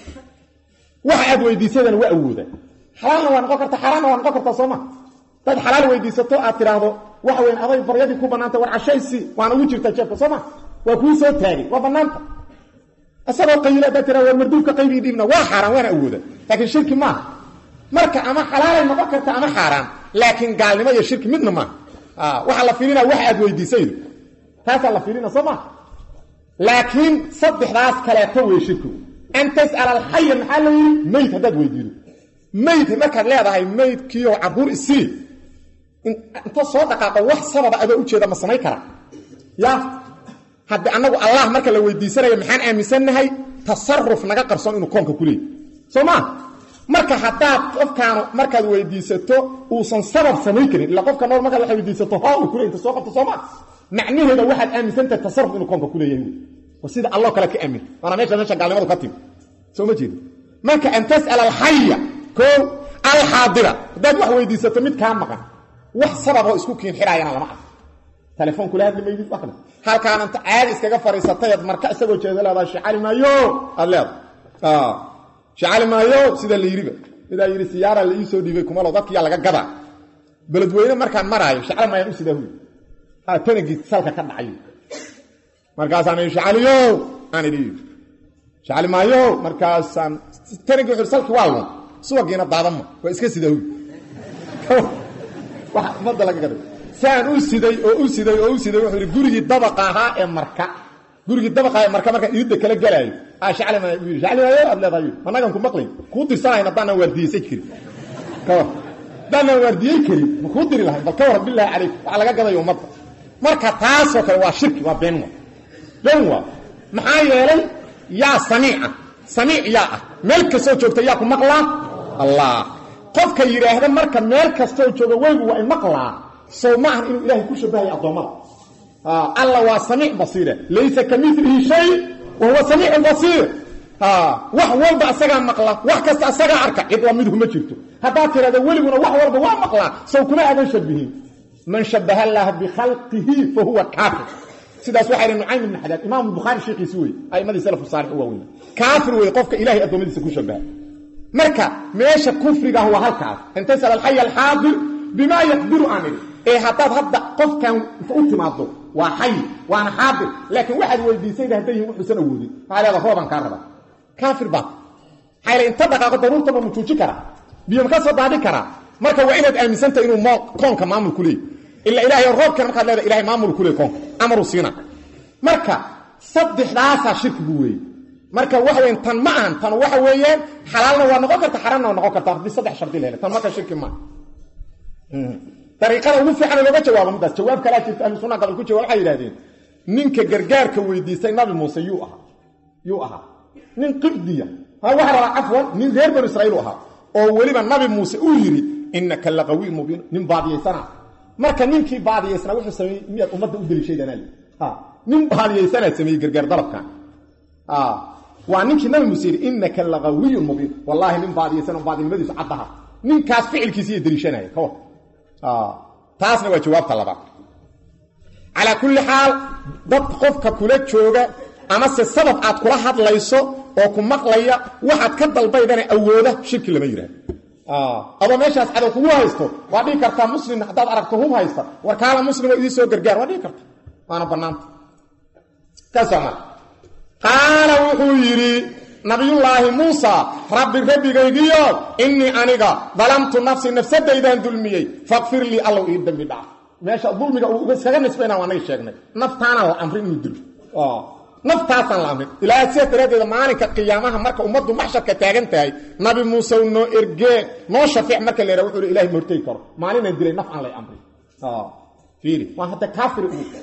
wax aad weydiisadana waa awooda xalaalna waa noqon karta xaraamna waa noqon kartaa sooma dad xalaal weydiisato aad tidhaahdo waxa weyan aday baryadii ku bannaanta war cashaysi waana ugu jirtaa jeebka sooma waa kuu soo taagay waa bannaanta isagoo qayila haddaad tiraa war marduufka qaybii dhiibna waa xaaraan waana awooda laakiin shirki maaha marka ama xalaalay noqon karta ama xaaraan laakiin gaalnimo iyo shirki midna maaha waxaa la fiirinaa wax aad weydiisaydo taasaa la fiirina soo maa laakiin saddexdaas kaleeto wey shirkigu an tas'ala alxaya maxaa la yidhi meyd haddaad weydiido meyd markaad leedahay meydkiioo carruur isii inta soo dhaqaaqo wax sababa adoo ujeeda ma samayn kara ya haddi annagu allah marka la weydiisanayo maxaan aaminsannahay tasaruf naga qarsoon inuu koonka ku leeyay soo maa marka haddaad qofkaanu markaad weydiisato uusan sabab samayn karin illa qofka nool markaad waxay weydiisato ho uu kule inta soo qabto soo maa macnaheeda waxaad aaminsantahay tasaruf inuu koonka ku leeyahay waa sida alloo kale ka aamin waana meesha meesha gaalnimadu ka timi soo ma jeedo marka an tas'ala alxaya koo alxaadira haddaad wax weydiisato mid kaa maqan wax sababoo isku kiin xidhaayana lama arko telefoon kula hadli maydid wax kale halkaan inta caadi iskaga fadhiisatay ad marka isagoo jeeda leedahay shicali maayo aad leedahay shicali maayo sida la yidhiba midaa yidhi siyaara la ii soo dhiibay kumalo dadkiyaa laga gadaa beledweyne markaan maraayo shicali maayaan u sidaa huy ha tanagii salka ka dhacayo markaasaan idhi shicaliyo aan idhi shicali maayo markaasaan tanagii wuxu salki waa lun subagiina daadama waa iska sidaa huy waxa ummadda laga gaday saan u siday oo u siday oo u siday wuxuu yidhi gurigii dabaqa ahaa ee marka gurigii dabaqa ee marka markaan iidda kala gelaayo aa shacli maayo u yidhi shacli maayo aad leedahay annagan ku maqlay kuu dirsanayn haddaanan waardiyeysan karin ka war haddaanan waardiyey karin ma kuu diri lahayn bal ka war bilaahi calayk waxa laga gadayo ummadda marka taasoo kale waa shirki waa been wa been waa maxaa yeelay yaa samiica samiic yaa ah meel kastoo joogta yaa ku maqlaa allah qofka yidhaahda marka meel kastoo jooga weygu waa in maqlaa sow ma ahan inuu ilaahay ku shabahayo addoommada alla waa samiic basiire laysa ka milihi shay wa huwa samiicun basiir wax walba asagaa maqla wax kasta asagaa arka cid la midhu ma jirto haddaad tirahdo weliguna wax walba waa maqlaa sow kuma aadan shabihin man shabaha allaha bikhalqihi fa huwa kaafir sidaas waxaa yidhi nucaym ibn xadaad imaamu bukhaari sheekiisi wey a'imadii salafu saalix u waaweyn kaafir wey qofka ilahay addoommadiisa ku shabaha marka meesha kufrigaah waa halkaas intasal alxay alxaadir bimaa yaqdiru aan idhi ee haddaad hadda qofkan u timaado waa xay waana xaadir laakiin waxaad weydiisayda hadday yihin wuxuusan awoodin maxaa leeda roobaan kaa raba kaafir baad maxaa inta dhaqaaqo daruurtaba ma juuji karaa biyo ma ka soo daadhi karaa marka waa inaad aaminsantah inuu koonka maamul ku leey ila ilaahay roobkan markaad leeda ilahay maamul ku leey koonka amaruu siina marka saddexdaasaa shirkigu weeye marka waxa weyan tan ma ahan tan waxa weeyaan xalaalna waa noqon karta xaraamna waa noqon karta haddii saddex shardi lehele tan marka shirki maaha dariiqada ugu fiican looga jawaabo midaas jawaab kalaa jirta ahlu sunna gobol ku jawaab waxay yidhahdeen ninka gargaarka weydiistay nabi muuse yuu ahaa yuu ahaa nin qibdiya ha waxa rabaa cafwan nin reer banu israiil u ahaa oo weliba nabi muuse uu yidhi innaka laqawiy mubiin nin baadiyaysana marka ninkii baadiyaysana wuxuu sameeyey miyaad ummadda u deliishaydanal nin baadiyaysanaa sameeyey gargaar dalabkan waa ninkii nabi muuse yidhi innaka laqawiyun mubiin wallaahi nin baadiyaysan baadinimadiisu caddaha ninkaas ficilkiisa iyo deliishanaya ka war taasna waa jawaabta labaad calaa kulli xaal dad qofka kula jooga amase sabab aad kula hadlayso oo ku maqlaya waxaad ka dalbaydana awooda shirki lama yidhahdo adoo meeshaas cadow kugu haysto waa dhihi kartaa muslim haddaad aragto hub haysta war kaala muslimo idii soo gargaar waa dhihi karta waana bannaanta kaasoo male qaala wuxuu yidhi nabiyullaahi muusa rabbi rabbigaygiyo innii aniga dalamtu nafsi nafsadaydaan dulmiyey faqfir lii allow ii dembi dhaaf meesha dulmiga uu iskaga nisbayna waa naga sheegnay naftaanaan la amrin inuu dilo naftaasaan la amrin ilaaha sidaas daraaddeeda maalinka qiyaamaha marka ummaddu maxsharka taagan tahay nabi muuse noo ergee noo shafiic marka la yidhaha wuxuu hi ilahay mortegi karo maalinaan dilay naf aan lay amrin fiiri waa hadda kaafir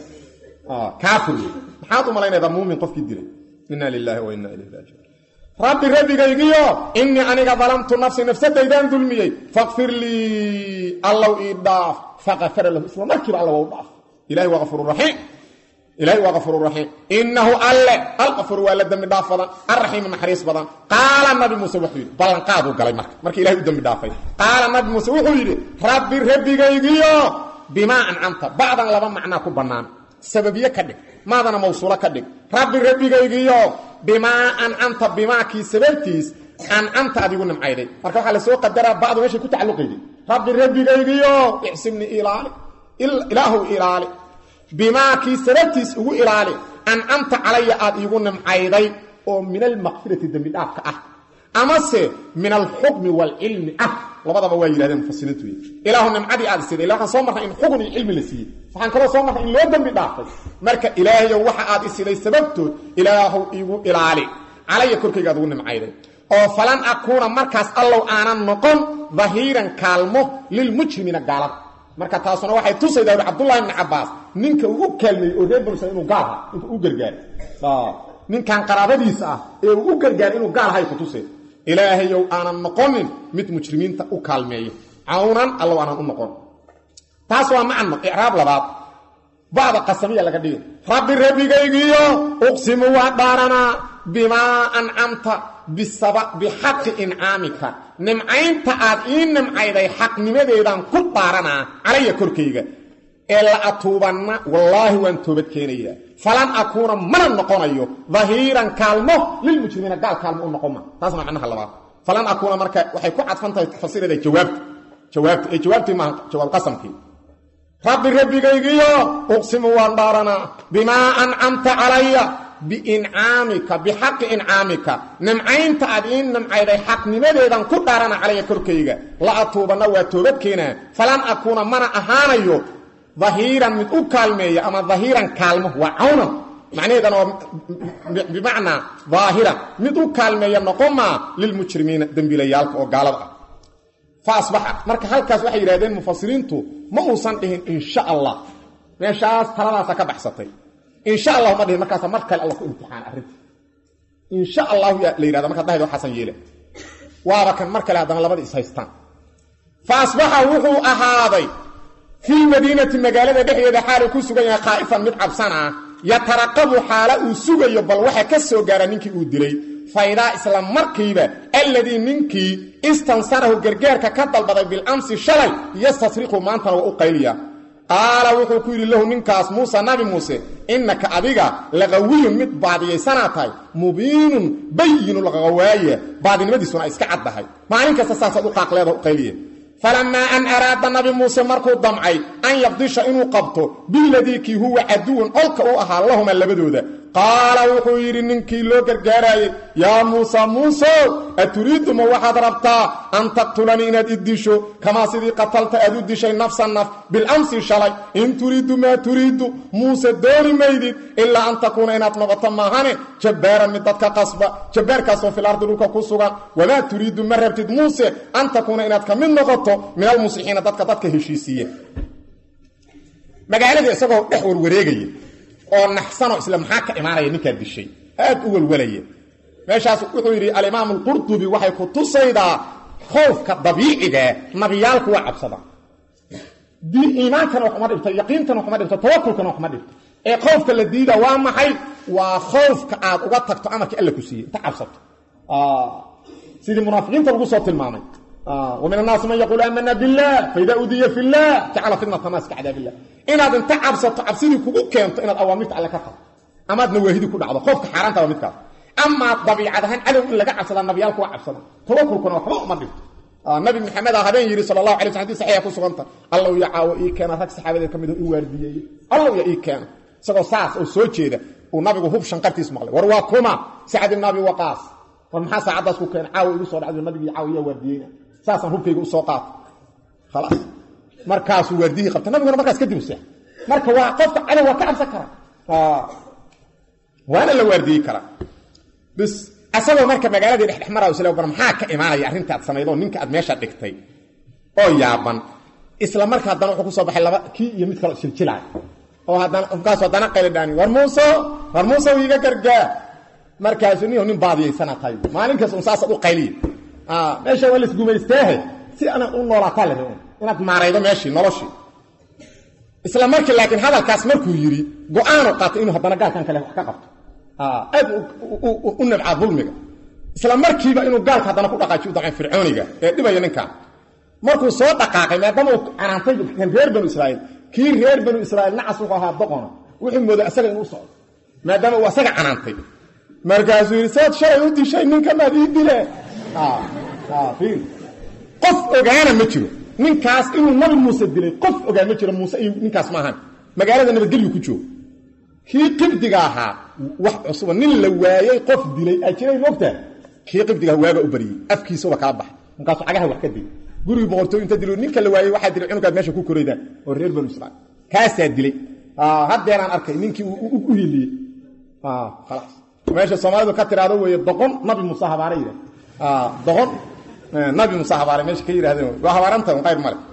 kaafir wey maxaad u malaynaydaa muumin qofkii dilay inna lilaahi wa inna ilayhi raajicuun rabbi rabbigaygiyo innii aniga dalamtu nafsi nafsadaydaan dulmiyey faqfir lii allow ii dhaaf faqafara lahu isla markiiba alla waa u dhaaf ilahi waa afuururaxiim ilahi waa kafuururaxiim innahu alle alqafur waa la dembi dhaaf badan alraxiimu naxariis badan qaala nabi muuse wuxuu yidhi ballanqaaduu galay marka marka ilahay u dembi dhaafay qaala nabi muuse wuxuu yidhi rabbi rabbigaygiyo bimaa ancamta bacdan laba macnaa ku bannaan sababiye ka dhig maadana mawsuulo ka dhig rabbi rabbigaygiyo bimaa ancamta bimaakii sababtiis ancamta adigu nimcayday marka waxaa lasoo qadaraa bacdu meeshay ku tacalluqayday rabbi rabbigaygiyo ixsibni ilaali ilaahu ilaali bimaakii sababtiis ugu ilaali ancamta calaya aad iigu nimcayday oo min almaqfirati dembi dhaafka ah amase min alxukmi waalcilmi ah labadaba waa yidhahdeen mufasiriintu ilaahu nimcadii aad isiday ila waxaan soo marnay in xugun iyo cilmi la siiyey waxaan kaloo soo marnay in loo dembi dhaafay marka ilaahayow waxa aad isiday sababtood ilaahu igu ilaali calaya korkayga aad ugu nimcayday oo falan akuuna markaas allow aanan noqon dahiiran kaalmo lilmujrimiina gaalada marka taasuna waxay tusaydaa ui cabdullahi ibni cabbaas ninka uu u kaalmeeyey oo reer banusa inuu gaal ha inka u gargaaray ninkan qaraabadiisa ah ee uu u gargaaray inuu gaal hay ku tusay ilaahayow aanan noqonin mid mujrimiinta u kaalmeeya cawnan allow aanan u noqon taas waa macno icraab labaad bacda qasamiya laga dhigay rabbi rabbigaygiyo uqsimu waa dhaaranaa bimaa ancamta bixaqi incaamika nimcaynta aad ii nimcayday xaqnimadeedaan ku dhaaranaa calaya korkayga ee la atuubanna wallaahi waan toobad keenayaa falan akuuna mana noqonayo dahiiran kaalmo lilmujrimiina gaal kaalmo u noqon ma taasna macnaha labaad falan akuuna marka waxay ku cadfan tahay fasirada jawaabta jawaabta ee jawaabtii maaha jawaab qasamkii rabbi rabbigaygiyo uqsimu waan dhaaranaa bimaa ancamta calaya biincaamika bixaqi incaamika nimcaynta aad ii nimcayday xaqnimadeedan ku dhaarana calaya korkayga la atuubanna waa toobad keenaa falan akuuna mana ahaanayo dahiiran mid u kaalmeeya ama dahiiran kaalmo waa cawnan macnaheedana waa bimacnaa daahiran mid u kaalmeeya noqomaa lilmujrimiina dembiilayaalka oo gaalada ah fa asbaxa marka halkaas waxay yidhahdeen mufasiriintu ma uusan dhihin insha allah meeshaas taladaasa ka baxsatay insha allahu ma dhihin markaasa mar kale alla ku imtixaan arrinta insha allahu la yidhahda markaad dhahaydo xasan yeele waaba kan mar kale haddana labada is haystaan fa asbaxa wuxuu ahaaday filmadiinati magaalada dhexdeeda xaaluu ku sugan yahay khaa'ifan mid cabsana yataraqabu xaala uu sugayo bal waxa ka soo gaara ninkii uu dilay faydaa isla markiiba alladii ninkii istansarahu gargaarka ka dalbaday bilamsi shalay yastasriqu maantana waa u qayliya qaala wuxuu ku yidhi lahu ninkaas muuse nabi muuse innaka adiga laqawiyun mid baadiyaysanaa tahay mubiinun bayinu laqawaaye baadinimadiisuna ay iska caddahay maalin kasta saasaad u qaaqleeda u qayliye falamaa an araada nabi muuse markuu damcay an yabdisha inuu qabto biladii kii huwa caduwan colka u ahaa lahuma labadooda qaala wuxuu yidhi ninkii loo gargaaraayey yaa muusa muusow aturiidu ma waxaad rabtaa an taqtulanii inaad i disho kamaa sidii qatalta aad u dishay nafsa naf bilamsi shalay in turiidu maa turiidu muuse dooni maydid ilaa an takuuna inaad noqoto maahane jabbaaran mid dadka qasba jabbaarkaasoo fil ardi dhulka ku sugan wamaa turiidu ma rabtid muuse an takuuna inaad ka mid noqoto min almuslixiina dadka dadka heshiisiiye magaalada isagoo dhex warwareegaya oo naxsanoo isla maxaa ka imaanaya ninkaa dishay aad u welwelaya meeshaas wuxuu yidhi alimaam alqurdubi waxay ku tusaydaa khoofka dabiicigaa nabiyaalku waa cabsada iimaankana waxuma dhibto yaqiintana waxuma dhibto tawakulkana waxuma dhibto ee khoofka la diida waa maxay waa khoofka aad uga tagto amarkii alla ku siiyey inta cabsato sidii munaafiqiinta lagu soo tilmaamay ومن الناس من يقول آمنا بالله فإذا أذي في الله جعل فتنة الناس كعذاب الله inaad inta cabsato cabsidii kugu keento inaad awaamirta alle ka tagto amaad nawaahidii ku dhacdo qoofka xaaraanta waa midkaas amaa dabiicad ahaan cadow in laga cabsada nabiyaalku waa cabsada tawakulkuna waxba uma dhigto nabi maxamed a habeen yidhi sal allahu alay sl hadii saxiixa ku suganta allow ya caawo ii keena rag saxaabadeed ka mid oo i waardiyeeye allow ya ii keena isagoo saas oo soo jeeda uu nabigu hub shanqartiis maqlay war waa kuma sacad ibn abi waqaas war maxaa saacaddaas ku keena caawo igu soo dhacdo nabigii caawo yaa waardiyeyna saasaan hubkayga usoo qaato khalaas markaasuu waardiyihii qabta nabiguna markaas kadib u seex marka waa qofka cadow waa ka cabsan kara waana la waardiyey karaa bis asagoo marka magaaladii dhexdhex maraayo isla bar maxaa ka imaanaya arrintaad samayd oo ninka aad meesha dhigtay oo yaaban isla marka haddana wuxuu kusoo baxay laba kii iyo mid kaloo jiljilaay oo haddana markaasu haddana qaylidhaani war muuse war muuse iiga gargaar markaasu nin nin baadiyaysana tahay maalin kasta un saasaad u qayliya meesha waa laisgumaysteehe si ana u noolaataa leh inaad maaraydo meeshii noloshii isla markii laakiin hadalkaas markuu yidhi go-aanu qaatay inuu haddana gaalkan kale wax ka qabto aad u nabcaa dulmiga isla markiiba inuu gaalka haddana ku dhaqaajiy u daqan fircooniga ee dhibaya ninkan markuu soo dhaqaaqay maadaama uu canaantay kan reer banu israa'iil kii reer banu israa'iil nacas wuxuu ahaa doqona wuxuu mooday asaga inuu socdo maadaama uu asaga canaantay markaasuu yidhi saad shalay u dishay ninkamaad ii dile qof ogaana ma jiro ninkaas inuu nabi muuse dilay qof ogaan ma jiro muuse iyo ninkaas maahan magaalada nabadgelyu ku joogo kii qibdiga ahaa wax cusuba nin la waayey qof dilay aa jiray moogtaa kii qibdigaha waaga u bariyey afkiisaba kala baxay markaasuu cagaha wax ka dilay gurigii boqortooy inta dilo ninka la waayey waxaa dilay cunugaad meesha ku koraydaan oo reer banu israiil kaasaa dilay haddeeraan arkay ninkii u hiliyey khalaas meesha soomaalidu ka tiraahdo weeye doqon nabi muuse habaara yidhah doqon nabi muuse habaare meesha ka yidhahdeen waa habaaranta un qayr male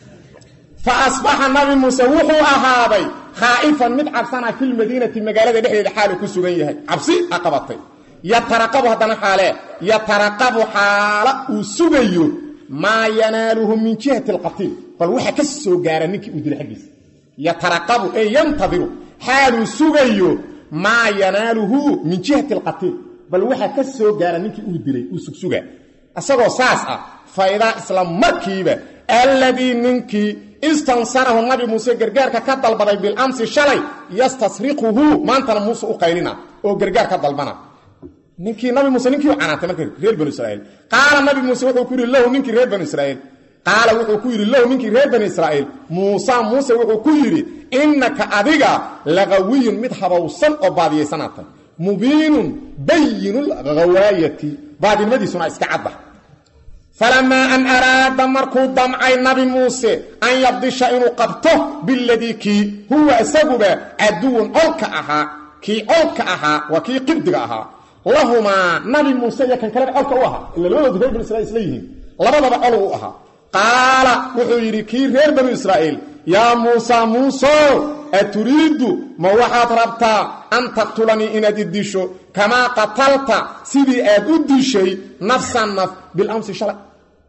fa asbaxa nabi muuse wuxuu ahaaday khaa'ifan mid cabsana filmadiinati magaalada dhexdeeda xaalu ku sugan yahay cabsi a qabatay yataraqabu haddana xaalee yataraqabu xaala uu sugayo maa yanaaluhu min jihati alqatiil bal waxa ka soo gaara ninkii uu dilay xaggiisa yataraqabu ee yantadiru xaaluu sugayo maa yanaaluhu min jihati alqatiil bal waxa ka soo gaara ninkii uu dilay uu sugsugaa isagoo saas ah faydaa isla markiiba alladii ninkii istansarahu nabi muuse gargaarka ka dalbaday bilamsi shalay yastasriquhu maantana muuse u qaylina oo gargaar ka dalbana ninkii nabi muuse ninkii u canaantay marka reer banu israiil qaala nabi muuse wuxuu ku yidhi lahu ninkii reer banu israiil qaala wuxuu ku yidhi lahu ninkii reer banu israa'iil muusa muuse wuxuu ku yidhi innaka adiga laqawiyun mid habowsan oo baadiyaysanaatay mubiinun bayinu lghawaayati baadinimadiisuna iska cadda falamaa an araada markuu damcay nabi muuse an yabdisha inuu qabto biladii kii huwa isaguba caduwun colka ahaa kii colka ahaa waa kii qibdiga ahaa lahumaa nabi muuse iyo kan kaleba colka u ahaa ila labadoodu reer banu israiil isla yihiin labadaba col u ahaa qaala wuxuu yidhi kii reer banu israa'iil yaa muusa muuso aturiidu ma waxaad rabtaa an taqtulanii inaad i disho kamaa qatalta sidii aad u dishay nafsan naf bilamsi shalay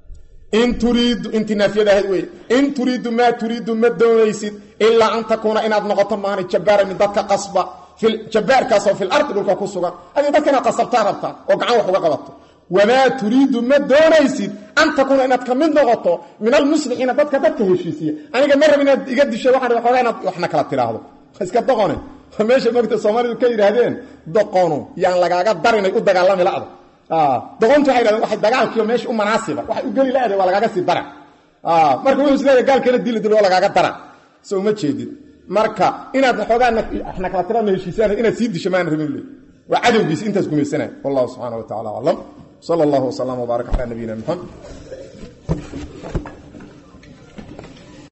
in turiidu intii naafiyada ahayd wey in turiidu maa turiidu ma doonaysid ilaa an takuuna inaad noqoto maani jabbaara min dadka qasba jabbaarkaasoo fil ardi dhulka ku sugan adii dadka inaad qasabtaa rabtaa oo gacan wax uga qabato wamaa turiidu ma doonaysid an takuuna inaad ka mid noqoto min almuslixiina dadka dadka heshiisiya aniga ma rab inaad iga disho waxaan xoogaa inaad waxna kala tiraahdo iska doqone meesha mogta soomaalidu ka yidhaahdeen doqonu yaan lagaaga darinay u dagaalami la'da doqontu waxay yidhahdeen waxay dagaalkiiyo meesha u manaasiba waxay u geli la'da waa lagaaga sii dara marka wuxuu isleeyahay gaalkeena dili dil waa lagaaga dara so uma jeedid marka inaad xoogaa waxna kala tiraadno heshiisaan inaad sii disho maana rabin le waa cadowgiisi intaas gumaysanaya wallahu subxaana wa tacala aclam sala allahu wasalama wbaaraka calaa nabiyina maxamed